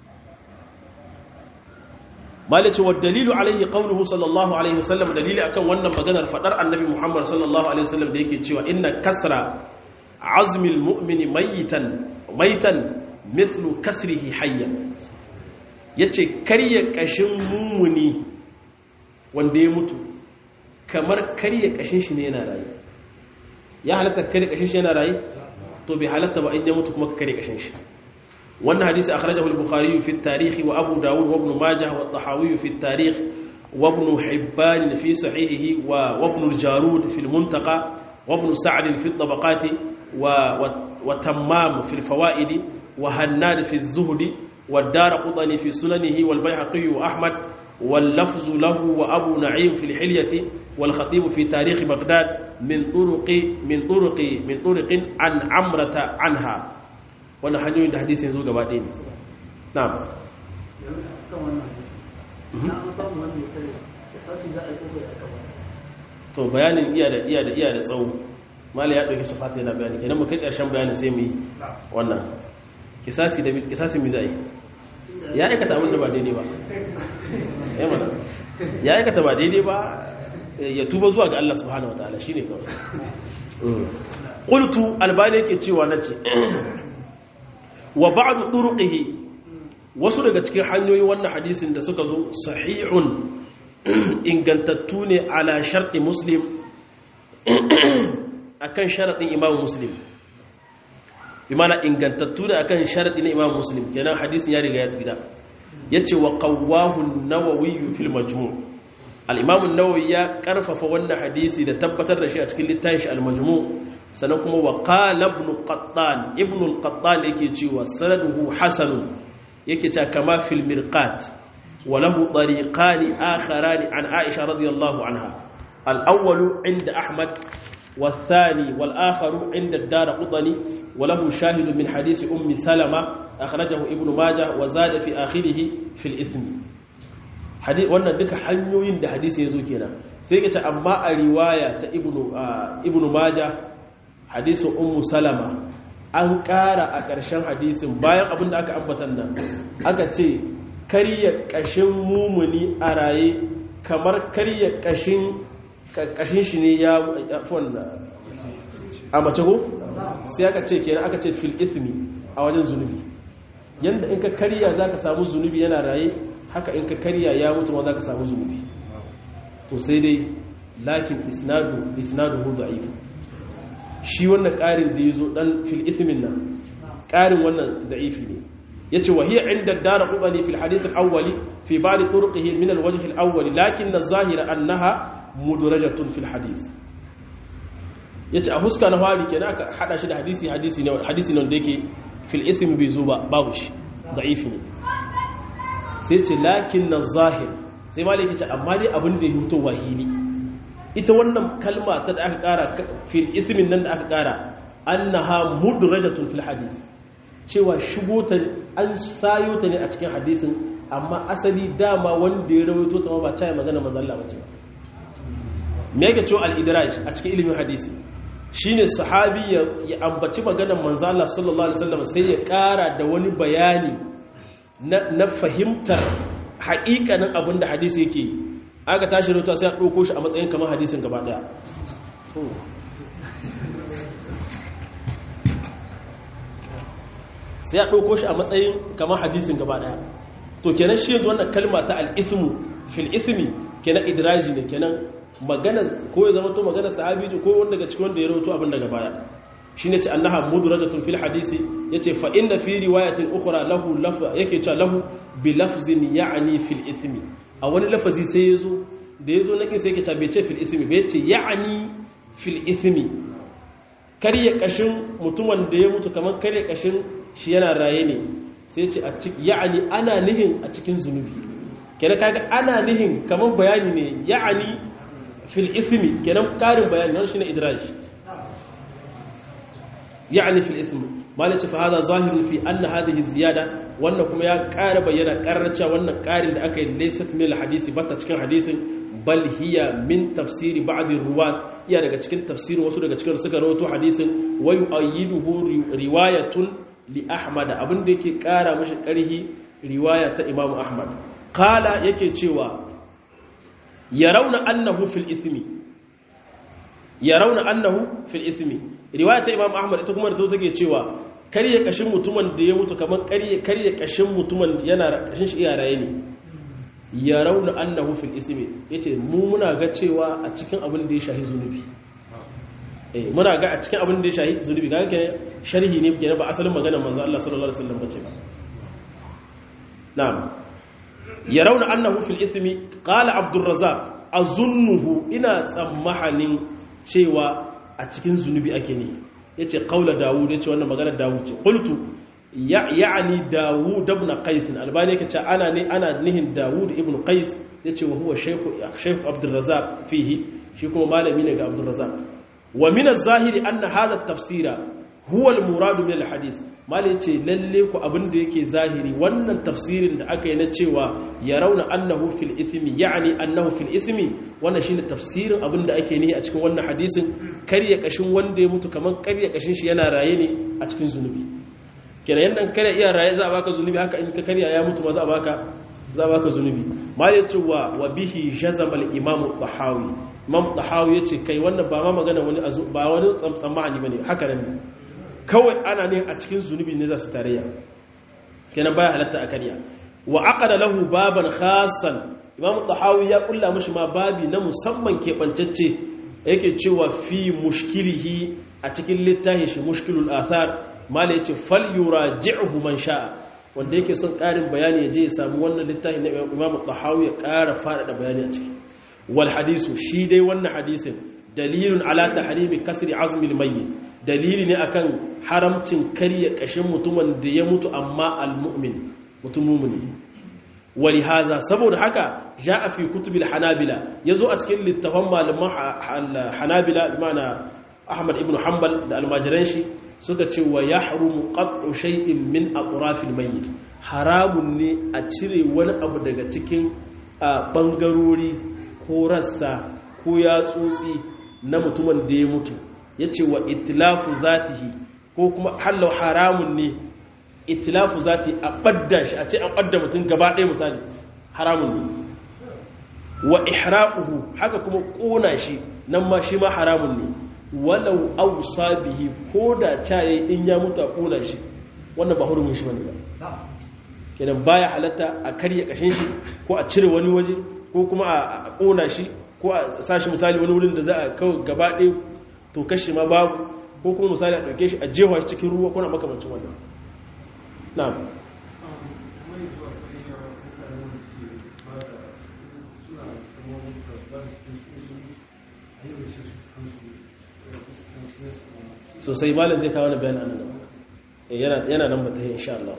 malice wa dalilu alaihi qawluhu sallallahu alaihi wasallam dalili akan wannan maganar fadar annabi muhammad sallallahu alaihi wasallam da yake cewa inna kasra azmil mu'mini mayitan maitan mithlu kasrihi hayyan yace karya kashin mummuni wanda ya mutu kamar karya kashin shi ne yana rayu ya halatta karya kashin shi yana rayu to bai halatta ba inda ya mutu kuma ka karya kashin shi wannan hadisi akhrajahu al-bukhari fi at-tarikh wa abu dawud wa ibn majah wa at-tahawi fi at-tarikh wa ibn hibban fi sahihihi wa ibn al-jarud fi al-muntaqa wa ibn sa'd fi at-tabaqat wa wa tammam fi al-fawaid wa hannad fi az-zuhd wa ad-darqutni fi sunanihi wal bayhaqi wa ahmad واللفظ له وأبو نعيم في الحلية والخطيب في تاريخ بغداد من طرق من طرق من طرق عن عمرة عنها wannan hanyoyin da hadisi yanzu gaba ɗaya ne na'am to bayanin iya da iya da iya da tsawo mala ya ɗauki sufata yana bayani kenan mu kai ƙarshen bayani sai mu yi wannan kisasi da kisasi mi zai ya aikata abin da ba daidai ba ya mana ya aikata ba daidai ba ya tuba zuwa ga Allah subhanahu wataala shine kawai qultu albani yake cewa nace wa ba'du turuqihi wasu daga cikin hanyoyin wannan hadisin da suka zo sahihun ingantattu ne ala sharti muslim akan sharadin imam muslim bi mana ingantattu ne akan sharadin imam muslim kenan hadisin ya riga ya tsira yace wa qawwahu an-nawawi fil majmu' al-imam an-nawawi ya karfafa wannan hadisi da tabbatar da shi a cikin littafin shi al-majmu' sannan kuma wa qala ibn qattan ibn al-qattan yake cewa sanaduhu hasanun yake cewa kama fil mirqat wa lahu tariqan akharan an aisha radiyallahu anha al-awwal inda ahmad والثاني والآخر عند الدار قطني وله شاهد من حديث أم سلمة أخرجه ابن ماجه وزاد في آخره في الإثم حديث wannan duka hanyoyin da hadisi yazo kenan sai kace amma a riwaya ta ibnu ibnu majah hadisin ummu salama an ƙara a ƙarshen hadisin bayan abin da aka ambatan nan aka ce karya ƙashin mumuni a raye kamar karya ƙashin ƙashin shi ne ya fon a mace ko sai aka ce kenan aka ce fil ismi a wajen zunubi yanda in ka karya za ka samu zunubi yana raye haka in ka karya ya mutu ma za ka samu zunubi to sai dai lakin isnadu isnadu hu da'if shi wannan ƙarin da yazo dan fil ismin nan ƙarin wannan da'ifi ne yace wa hiya inda dara qubani fil hadith al awwali fi ba'd turuqihi min al wajh al awwali lakin az-zahira annaha mudrajatun fil hadith yace a huska na fari kenan aka hada shi da hadisi hadisi ne hadisi ne wanda yake fil ism bai zo ba babu shi da'ifi ne sai ce lakin az-zahir sai malaki ce amma dai abin da ya huto wahili ita wannan kalma ta da aka kara fil ismin nan da aka kara annaha mudrajatun fil hadith cewa shigo ta an sayo ta ne a cikin hadisin amma asali dama wanda ya rawaito ta ba caya magana manzo Allah bace ba me yake cewa al-idraj a cikin ilimin hadisi shine sahabi ya ambaci maganar manzo Allah sallallahu alaihi wasallam sai ya kara da wani bayani na fahimtar haƙiƙanin abin da hadisi yake aka tashi rauta sai a ɗauko shi a matsayin kamar hadisin gaba ɗaya sai a ɗauko shi a matsayin kamar hadisin gaba ɗaya to kenan shi yanzu wannan kalma ta al'ismu fil ismi kenan idraji ne kenan magana ko ya zama to magana sahabi ko wanda daga cikin wanda ya rawato abin daga baya shine ce annaha mudrajatun fil hadisi yace fa inna fi riwayatin ukhra lahu laf yake cewa lahu bi lafzin ya'ni fil ismi a wani lafazi sai yazo da yazo nakin sai yake cewa bai ce fil ismi bai ce ya'ni fil ismi karya kashin mutumin da ya mutu kamar karya kashin shi yana raye ne sai ce a cikin ya'ni ana nihin a cikin zunubi kenan kaga ana nihin kamar bayani ne ya'ni fil ismi kenan karin bayani wannan shine idraj يعني في الاسم ما لك فهذا ظاهر في أن هذه الزيادة وأنكم يا قارب ينا قررشا وأن قارن أكي ليست من الحديث بطا تكن حديث بل هي من تفسير بعض الرواة يا daga cikin tafsirin wasu daga cikin suka rawaito hadisin wa yu'ayyiduhu riwayatun li ahmad abin da yake kara mishi karhi riwaya ta imam ahmad qala yake cewa yarawna annahu fil ismi yarawna annahu fil ismi riwaya ta imam ahmad ita kuma da ta take cewa karye kashin mutumin da ya mutu kamar karye karye kashin mutumin yana kashin shi iyaraye ne ya rauna annahu fil ismi yace mu muna ga cewa a cikin abin da ya shahi zunubi eh muna ga a cikin abin da ya shahi zunubi ga ke sharhi ne kenan ba asalin maganar manzo Allah sallallahu alaihi wasallam bace ba na'am ya rauna annahu fil ismi qala abdurrazzaq azunnuhu ina tsammahanin cewa a cikin zunubi ake ne ya ce ƙaula dawud ya ce wannan maganar dawud ce ƙultu ya'ani dawud ibn qais albani yake ce ana ne ana nihin dawud ibn qais ya ce wa huwa shaykh abdurrazzaq fihi shi kuma malami ne ga abdurrazzaq wa min az-zahiri anna hadha at-tafsira huwa al-murad min al-hadith malai yace lalle ku abin da yake zahiri wannan tafsirin da aka yi na cewa ya rauna annahu fil ismi ya'ni annahu fil ismi wannan shine tafsirin abin da ake nihi a cikin wannan hadisin karya kashin wanda ya mutu kaman karya kashin shi yana raye ne a cikin zunubi kenan yanda karya iya raye za a baka zunubi haka in ka karya ya mutu ma za a baka za a baka zunubi malai yace wa wa bihi jazama al-imam al-tahawi imam tahawi yace kai wannan ba ma magana wani ba wani tsamtsamani bane haka ne kawai ana ne a cikin zunubi ne za su tarayya kenan baya halatta a karya wa aqada lahu baban khassan imam tahawi ya kulla mishi ma babi na musamman keɓantacce yake cewa fi mushkilihi a cikin littafin shi mushkilul athar mala yace fal yuraji'hu man sha'a wanda yake son ƙarin bayani ya je ya samu wannan littafin na imam tahawi ya ƙara faɗaɗa bayani a ciki wal hadisu shi dai wannan hadisin dalilun ala tahrimi kasri azmil mayyit dalili ne akan haramcin karya kashin mutumin da ya mutu amma almu'min mutum mumuni wali haza saboda haka ja'a fi kutubil hanabila yazo a cikin littafan malaman hanabila bimana ahmad ibn hanbal da almajiran shi suka ce wa yahrumu qat'u shay'in min atrafil mayyit haramun ne a cire wani abu daga cikin bangarori ko rassa ko yatsotsi na mutumin da ya mutu yace wa itlafu zatihi ko kuma hallau haramun ne itlafu zati a badda shi a ce an badda mutum gaba ɗaya misali haramun ne wa ihraquhu haka kuma kona shi nan ma shi ma haramun ne walau awsa bihi ko da caye in ya mutu a kona shi wannan ba hurumin shi bane ba kenan baya halatta a karya kashin shi ko a cire wani waje ko kuma a kona shi ko a sashi misali wani wurin da za a kawo gaba ɗaya to kashe ma babu ko kuma misali a ɗauke shi a jewa shi cikin ruwa ko na makamancin wannan na'am sosai malam zai kawo na bayan anan yana nan mata insha Allah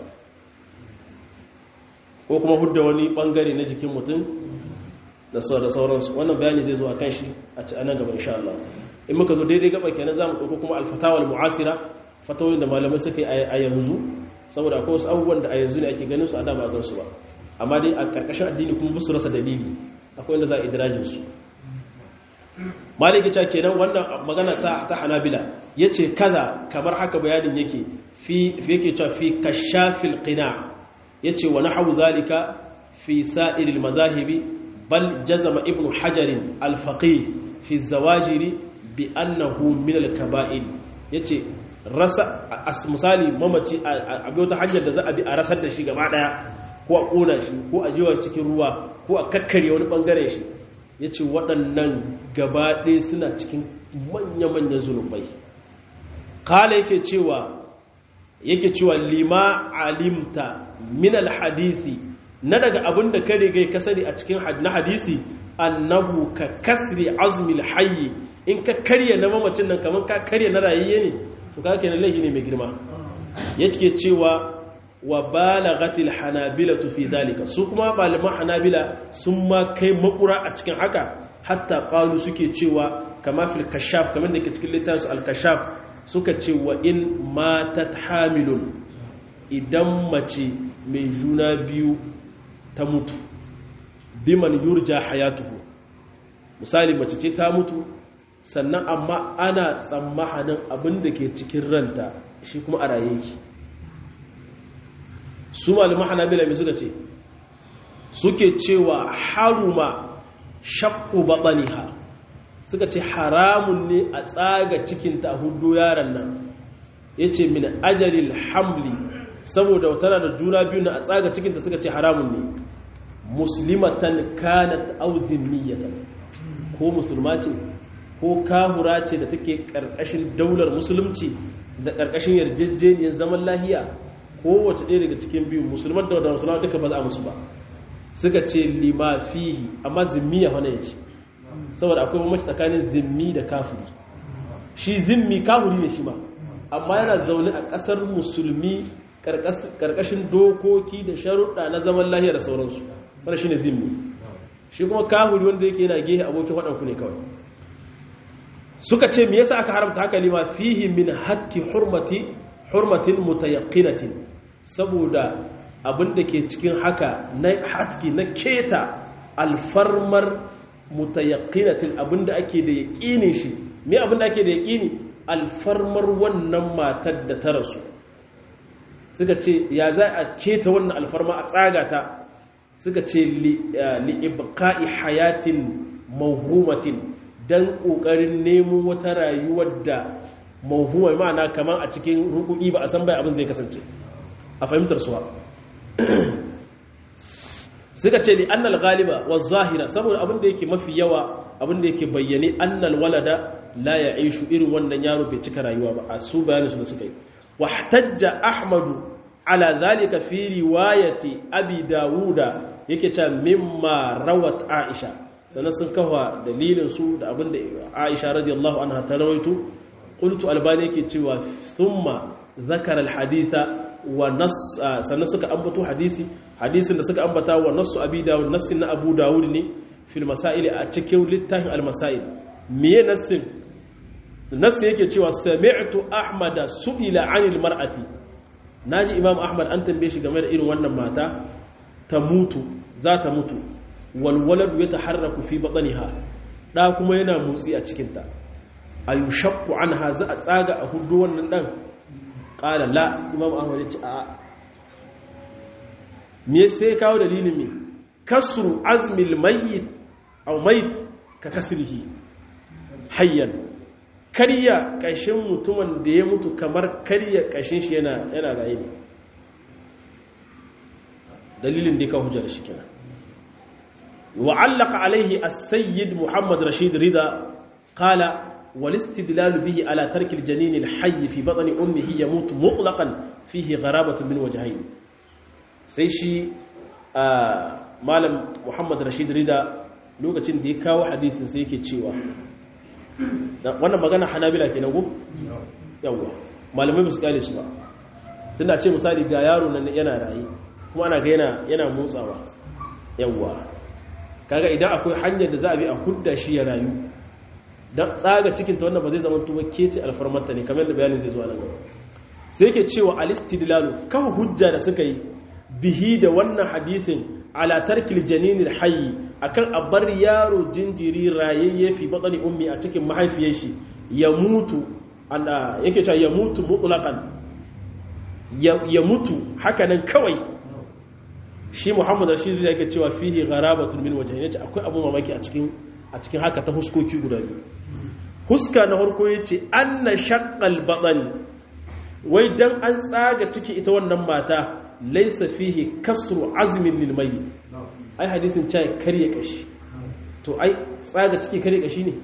ko kuma hudda wani bangare na jikin mutum da sauransu wannan bayani zai zo a kan shi a ci anan gaba insha Allah in muka zo daidai gaba kenan zamu dauko kuma alfatawal mu'asira fatawoyin da malamai suka yi a yanzu saboda akwai wasu abubuwan da a yanzu ne ake ganin su a da ba gan su ba amma dai a karkashin addini kuma musu rasa dalili akwai wanda za a idrajin su maliki cewa kenan wannan magana ta ta hanabila yace kaza kamar haka bayanin yake fi yake cewa fi kashafil qina yace wa nahwu zalika fi sa'iril mazahibi bal jazama ibnu hajar al-faqih fi zawajiri bi annahu min al-kaba'ir yace rasa misali mamaci a bi wata hanyar da za a bi a rasar da shi gaba daya ko a kona shi ko a jiwa cikin ruwa ko a kakkare wani bangaren shi yace waɗannan gaba ɗaya suna cikin manya-manyan zunubai kala yake cewa yake cewa lima alimta min al-hadisi na daga abin da ka riga ka sani a cikin na hadisi annahu ka kasri azmil hayyi in ka karya na mamacin nan kamar ka karya na rayayye ne to ka kenan laifi ne mai girma yake cewa wa balagatil hanabila fi dalika su kuma malaman hanabila sun ma kai makura a cikin haka hatta qalu suke cewa kama fil kashaf kamar da ke cikin littafin al kashaf suka ce wa in matat hamilun idan mace mai juna biyu ta mutu biman yurja hayatuhu misali mace ce ta mutu sannan amma ana tsammahanin abin da ke cikin ranta shi kuma a raye ki su malaman hanabila mai suka ce suke cewa haruma shakku baɓaniha suka ce haramun ne a tsaga cikinta a hudu yaran nan ya ce min ajalil hamli saboda tana da juna biyu na a tsaga cikinta suka ce haramun ne muslimatan kanat auzin niyyatan ko musulma ce ko kahura ce da take karkashin daular musulunci da karkashin yarjejeniyar zaman lahiya kowace ɗaya daga cikin biyu musulman da wadda musulman duka ba za a musu ba suka ce lima fihi amma zimmiya wani ya ce saboda akwai mamaci tsakanin zimmi da kafiri shi zimmi kafiri ne shi ma amma yana zaune a ƙasar musulmi ƙarƙashin dokoki da sharuɗa na zaman lahiya da sauransu wanda shi ne zimmi shi kuma kafiri wanda yake yana gehe abokin waɗanku ne kawai suka ce me yasa aka haramta haka lima fihi min hatki hurmati hurmatin mutayaqqinatin saboda abin da ke cikin haka na hatki na keta alfarmar mutayaqqinatin abin da ake da yaqinin shi me abin da ake da yaqini alfarmar wannan matar da ta rasu suka ce ya za a keta wannan alfarma a tsaga ta suka ce li ibqa'i hayatin mawhumatin dan kokarin nemo wata rayuwar da mawhuma ma'ana kaman a cikin rukuki ba a san bai abin zai kasance a fahimtar suwa suka ce li annal ghaliba wa zahira saboda abin da yake mafi yawa abin da yake bayyane annal walada la ya'ishu irin wannan yaro bai cika rayuwa ba a su bayanin su da suka yi wahtajja ahmadu ala zalika fi riwayati abi dawuda yake cewa mimma rawat aisha sannan sun kafa dalilin su da abin da aisha radiyallahu anha ta rawaito qultu albani yake cewa thumma zakara alhaditha wa nas sannan suka ambato hadisi hadisin da suka ambata wa nassu abi dawud nassin na abu dawud ne fil masail a cikin littafin al masail miye nassin nassin yake cewa sami'tu ahmada su'ila 'anil mar'ati naji imam ahmad an tambaye shi game da irin wannan mata ta mutu za ta mutu wal waladu yataharraku fi batniha da kuma yana motsi a cikin ta ayushaqqu anha za a tsaga a hudu wannan dan qala la imam ahmad ya ce a me sai kawo dalilin me kasru azmil mayyit aw mayt ka kasrihi hayyan karya kashin mutumin da ya mutu kamar karya kashin shi yana yana raye ne dalilin da ka hujjar shi kenan wa allaka alaihi as-sayyid muhammad rashid rida qala wal istidlal bihi ala tarki al-janin al-hayy fi batni ummihi yamut mutlaqan fihi gharabatu min wajhayn sai shi malam muhammad rashid rida lokacin da ya kawo hadisin sai yake cewa wannan magana hanabila kenan go yawa malamai ba su kale shi ba tunda ce misali ga yaro nan yana rayi kuma ana ga yana yana motsawa yawa kaga idan akwai hanyar da za a bi a hudda shi ya rayu dan tsaga cikin ta wannan ba zai zama tuba keti alfarmarta ne kamar da bayanin zai zo nan gaba sai yake cewa alistidlalu kafa hujja da suka yi bihi da wannan hadisin ala tarkil janinil hayy akan abar yaro jinjiri rayayye fi batni ummi a cikin mahaifiyar shi ya mutu anda yake cewa ya mutu mutlaqan ya mutu hakanan kawai shi Muhammad Rashid yake cewa fihi gharabatun min wajhayn yace akwai abu mamaki a cikin a cikin haka ta huskoki guda biyu huska na farko yace anna shaqqal batn wai dan an tsaga ciki ita wannan mata laisa fihi kasru azmin lil mayyit ai hadisin cewa karye kashi to ai tsaga ciki karye kashi ne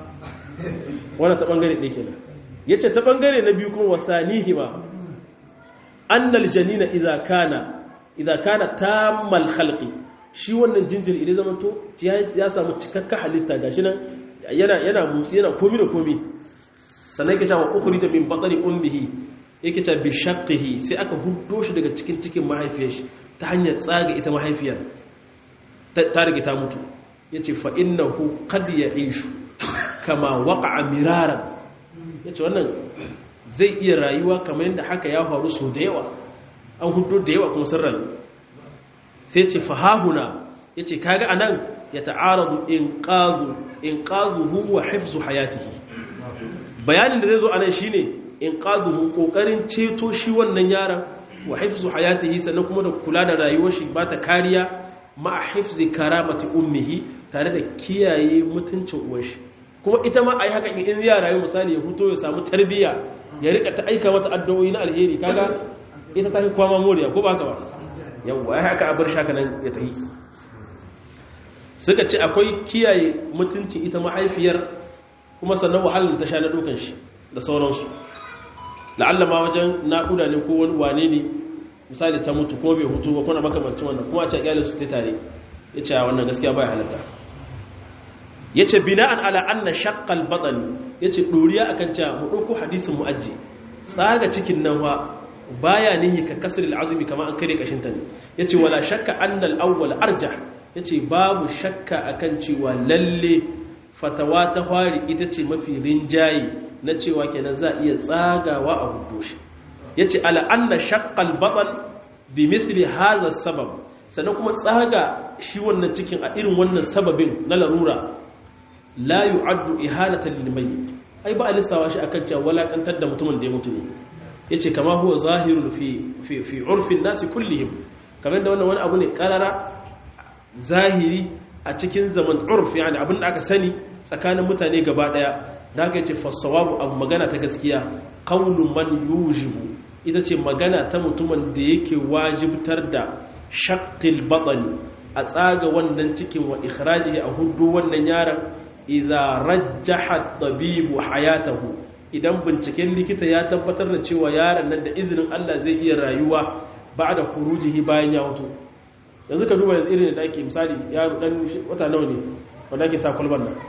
wannan ta bangare ɗaya kenan yace ta bangare na biyu kuma wasanihi ma annal janina idza kana idza kana tammal khalqi shi wannan jinjiri idan zaman to ya samu cikakka halitta gashi nan yana yana mutsi yana komi da komi sannan yake cewa ukhrija min batni ummihi yake cewa bi shaqqihi sai aka huddo shi daga cikin cikin mahaifiyar shi ta hanyar tsaga ita mahaifiyar ta rige ta mutu yace fa innahu qad ya'ishu kama waqa'a miraran yace wannan zai iya rayuwa kamar yadda haka ya faru so da yawa an huddo da yawa kuma sun rayu sai ce fahahuna yace kaga anan ya ta'aradu inqadhu inqadhuhu wa hifzu hayatihi bayanin da zai zo anan shine inqadhuhu kokarin ceto shi wannan yaron wa hifzu hayatihi sannan kuma da kula da rayuwar shi ba ta kariya ma hifzi karamati ummihi tare da kiyaye mutuncin uwar shi kuma ita ma ai haka in ya rayu misali ya huto ya samu tarbiya ya rika ta aika mata addu'o'i na alheri kaga ita ta fi kwama moriya ko ba ka ba yawwa ya haka a bar shaka nan ya tahi suka ce akwai kiyaye mutuncin ita mahaifiyar kuma sannan wahalar ta sha na dukan shi da sauransu la'alla ma wajen naƙuda ne ko wani wane ne misali ta mutu ko bai hutu ba kuna makamancin wannan kuma a ce ƙyalin su ta tare ya ce wannan gaskiya bai halatta ya ce bina'an ala anna shaqqal batani ya ce ɗoriya akan cewa mu ɗauko hadisin mu aji tsaga cikin nan wa baya nihi ka kasar al'azumi kamar an kare kashinta ne ya ce wala shakka annal awwal arjah ya ce babu shakka akan cewa lalle fatawa ta fari ita ce mafi rinjaye na cewa kenan za iya tsagawa a hudu shi ya ce ala'anna shakkal baɗan bi mithli haza sabab sannan kuma tsaga shi wannan cikin a irin wannan sababin na larura la yu'addu ihanatan lil mayyit ai ba a lissawa shi akan cewa walakantar da mutumin da ya mutu ne yace kama huwa zahirun fi fi fi urfin nasi kullihim kamar da wannan wani abu ne karara zahiri a cikin zaman urf yani abin da aka sani tsakanin mutane gaba daya da aka ce fasawabu abu magana ta gaskiya qawlu man yujibu ita ce magana ta mutumin da yake wajibtar da shaqqil batni a tsaga wannan cikin wa ikhraji a hudu wannan yaron idza rajjaha tabibu hayatahu idan binciken likita ya tabbatar da cewa yaron nan da izinin Allah zai iya rayuwa ba'da khurujihi bayan ya mutu yanzu ka duba yanzu irin da ake misali yaro dan wata nawa ne wanda ake sa kwalban nan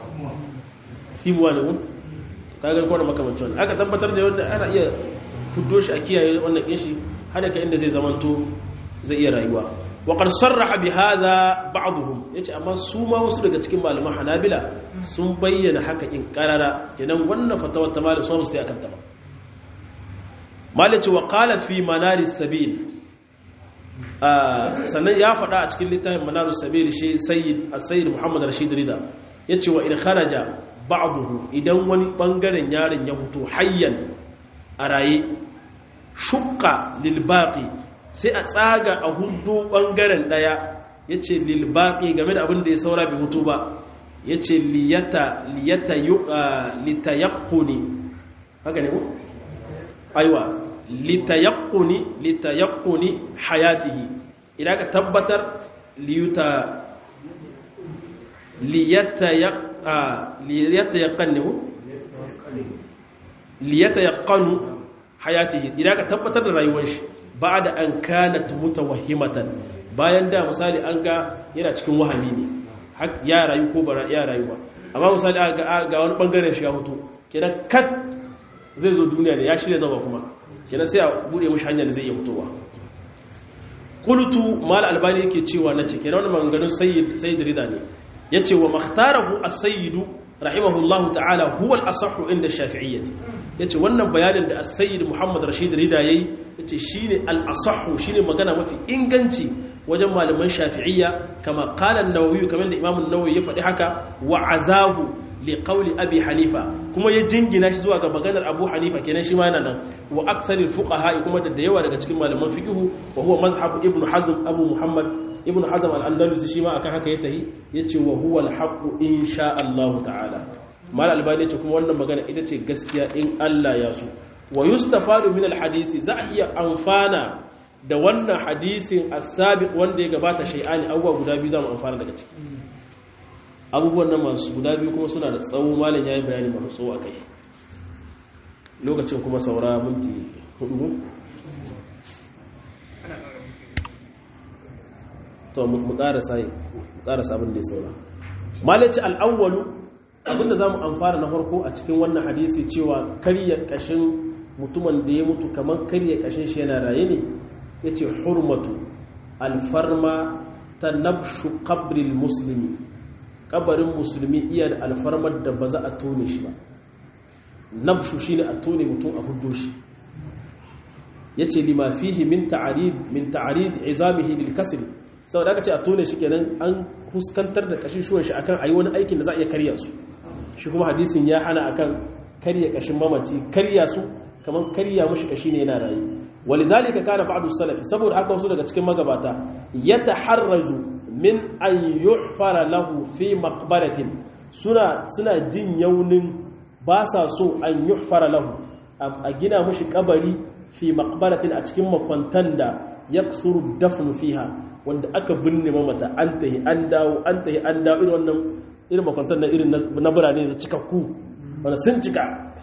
simuwa ne mun kagar kwana makamancin wannan aka tabbatar da wanda ana iya fuddo shi a kiyaye wannan kishi har da inda zai zamanto zai iya rayuwa wa qad sarraha bi hadha ba'dhum yace amma su ma wasu daga cikin malaman hanabila sun bayyana haka in karara kenan wannan fatawar ta malam sun sai akan ta ba malaci wa qala fi manaris sabil sannan ya faɗa a cikin littafin manarus sabil shi sayyid as-sayyid muhammad rashid rida yace wa in kharaja ba'dahu idan wani bangaren yaron ya fito hayyan a raye shukka lil baqi sai a tsaga a hudu bangaren daya yace lil baqi game da abin da ya saura bai hutu ba yace liyata liyata litayaqquni haka ne ko aiwa litayaqquni litayaqquni hayatihi idan ka tabbatar liyuta liyatayaqqanu liyatayaqqanu hayatihi idan ka tabbatar da rayuwar shi ba'da an kanat mutawahhimatan bayan da misali an ga yana cikin wahami ne ya rayu ko bara ya rayu ba amma misali ga wani bangaren shi ya hoto kenan kat zai zo duniya ne ya shirya zama kuma kenan sai a bude mishi hanyar da zai iya fitowa qultu mal albani yake cewa nace kenan wannan maganganun sayyid sayyid rida ne yace wa makhtarahu as-sayyid rahimahullahu ta'ala huwa al-asahhu inda shafi'iyyah yace wannan bayanin da as-sayyid muhammad rashid rida yayi yace shine al-asahhu shine magana mafi inganci wajen malaman shafi'iyya kama qala an-nawawi kamar da imam an-nawawi ya faɗi haka wa azahu li qawli abi hanifa kuma ya jingina shi zuwa ga maganar abu hanifa kenan shi ma yana nan wa aksaril fuqaha kuma da yawa daga cikin malaman fiqh wa huwa mazhab ibn hazm abu muhammad ibn hazm al-andalusi shi ma akan haka ya tahi yace wa huwa al-haqq insha Allah ta'ala mal albani yace kuma wannan magana ita ce gaskiya in Allah ya so wa yustafadu min al-hadisi za a iya amfana da wannan hadisin as-sabiq wanda ya gabata shay'ani abubuwa guda biyu za mu amfana daga ciki abubuwan nan masu guda biyu kuma suna da tsawo malam ya yi bayani masu tsawo a kai lokacin kuma saura minti hudu to mu ƙarasa abin da ya saura malaci al'awwalu abinda za mu amfana na farko a cikin wannan hadisi cewa karya ƙashin mutumin da ya mutu kamar karya ƙashin shi yana raye ne ya ce hurmatu alfarma ta nabshu kabril musulmi kabarin musulmi iya da alfarmar da ba za a tone shi ba nabshu shine a tone mutum a hudu shi yace lima fihi min ta'arid min ta'arid izamihi lil kasr saboda aka ce a tone shi kenan an huskantar da kashin shuwan shi akan ayi wani aikin da za a iya karya su shi kuma hadisin ya hana akan karya kashin mamaci karya su kamar karya mushi kashi ne yana rayu walidhalika kana ba'du salafi saboda haka wasu daga cikin magabata yataharraju min an yuhfara lahu fi maqbaratin suna suna jin yaunin ba sa so an yuhfara lahu a gina mushi kabari fi maqbaratin a cikin makwantan da yaksuru dafnu fiha wanda aka binne mamata an tahi an dawo an tahi an dawo irin wannan irin makwantan da irin na birane da cikakku wanda sun cika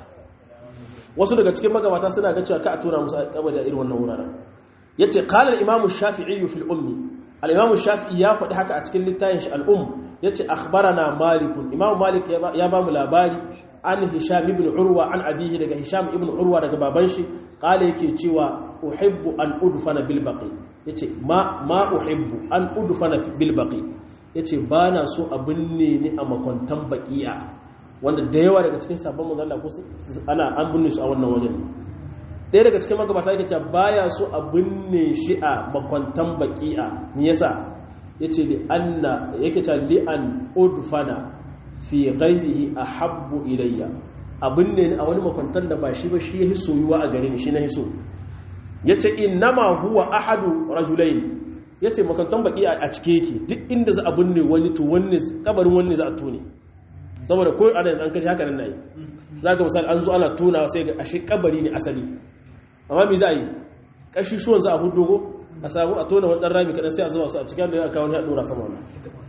wasu daga cikin magabata suna ga cewa ka a tura musu kabari a irin wannan wuraren yace qala al-imam shafii fil ummi al-imam shafi'i ya faɗi haka a cikin littafin shi al-um yace akhbarana malik imam malik ya ba mu labari an hisham ibn urwa an abihi daga hisham ibn urwa daga baban shi qala yake cewa uhibbu an udfana bil baqi yace ma ma uhibbu an udfana bil baqi yace bana so a binne ni a makwantan baqiya wanda da yawa daga cikin sabon manzon Allah ana an binne su a wannan wajen ɗaya daga cikin magabata yake cewa baya so a binne shi a makwantan baqiya me yasa yace li anna yake cewa li an udfana fi ghairihi ahabbu ilayya abin ne a wani makwantar da ba shi ba shi yahi soyuwa a gare ni shi na hiso yace innama huwa ahadu rajulain yace makwantar baki a cike yake duk inda za a binne wani to wani kabarin wani za a tone saboda ko ana yanzu an kashi haka nan nayi zaka misali an zo ana tonawa sai ga ashe kabari ne asali amma me za a yi kashi shuwan za a hudogo a samu a tona wani dan rami kadan sai a zuba su a cikin da ya kawo ne a dora sama wannan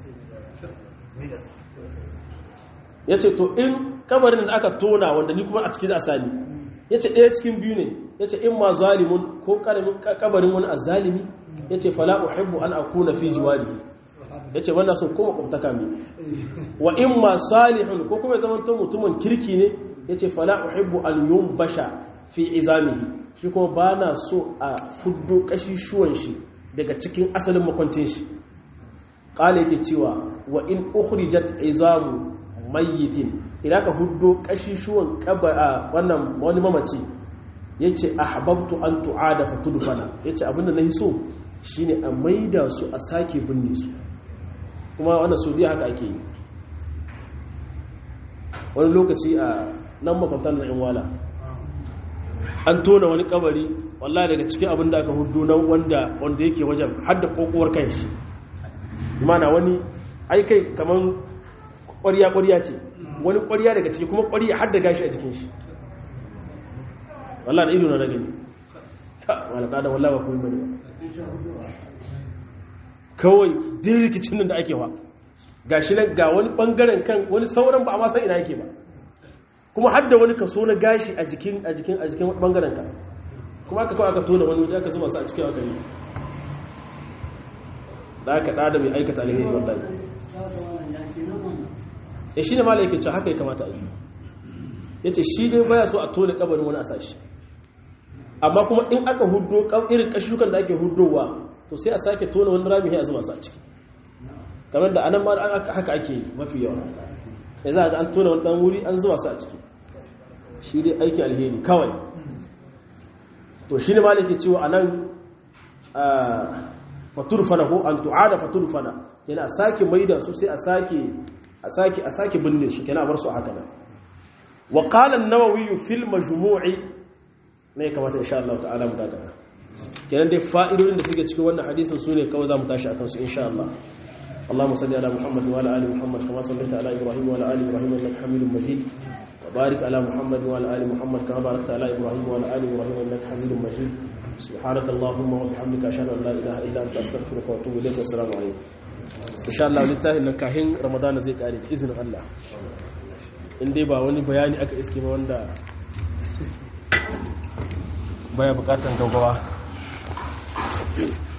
ya ce to in kabarin da aka tona wanda ni kuma a ciki za a sani ya ce ɗaya cikin biyu ne ya ce in ma zalimun ko kabarin wani a zalimi ya ce fala uhibbu an akuna fi jiwarihi ya ce wannan sun kuma kwamtaka mai wa in ma salihun ko kuma zaman to mutumin kirki ne ya ce fala uhibbu an yun basha fi izamihi shi kuma ba na so a fuddo kashishuwan shi daga cikin asalin makwancin shi ƙala yake cewa wa in ukhrijat izamu mayyitin idan ka huddo kashishuwan kaba wannan wani mamaci yace ahbabtu an tu'ada fa tudfana yace abinda nahi so shine a maida su a sake binne su kuma wannan saudiya haka ake yi wani lokaci a nan makwabtan na wala an tona wani kabari wallahi daga cikin abin da aka hudu na wanda wanda yake wajen hadda kokowar kan shi imana wani aikai kamar ƙwariya-ƙwariya ce wani ƙwariya daga ciki kuma ƙwariya hadda gashi a jikin shi wallahi da ido na ragani malaka da wallahi ba kuma bane kawai din rikicin nan da ake wa gashi nan ga wani bangaren kan wani sauran ba a ma san ina yake ba kuma har da wani kaso na gashi a jikin a jikin a jikin bangaren ka kuma aka kawai aka tona wani waje aka zuba su a cikin aka yi da aka da mai aikata alheri wallahi ya shi ne mala yake ce haka ya kamata a yi ya ce shi dai baya so a tona kabarin wani a sashi amma kuma in aka hudo irin kashukan da ake hudowa to sai a sake tona wani rami a zuba su a ciki kamar da anan ma haka ake mafi yawa ya za ga an tona wani dan wuri an zuba su a ciki shi dai aiki alheri kawai to shi ne ma ke cewa a nan faturfana ko an tu'ada faturfana yana a sake maida su sai a sake a sake a sake binne su kenan a bar su haka nan wa qala an-nawawi fil majmu'i ne kamata insha Allah ta'ala mu dakata kenan dai fa'idodin da suke cikin wannan hadisin su ne kawai za mu tashi akan su insha Allah اللهم صل على محمد وعلى ال محمد كما صليت على ابراهيم وعلى ال ابراهيم انك حميد مجيد وبارك على محمد وعلى ال محمد كما باركت على ابراهيم وعلى ال ابراهيم انك حميد مجيد سبحانك اللهم وبحمدك اشهد ان لا اله الا انت استغفرك واتوب اليك والسلام عليكم ان شاء الله littafin nan kahin ramadana zai kare da izinin Allah in dai ba wani bayani aka iske ba wanda baya bukatan gaggawa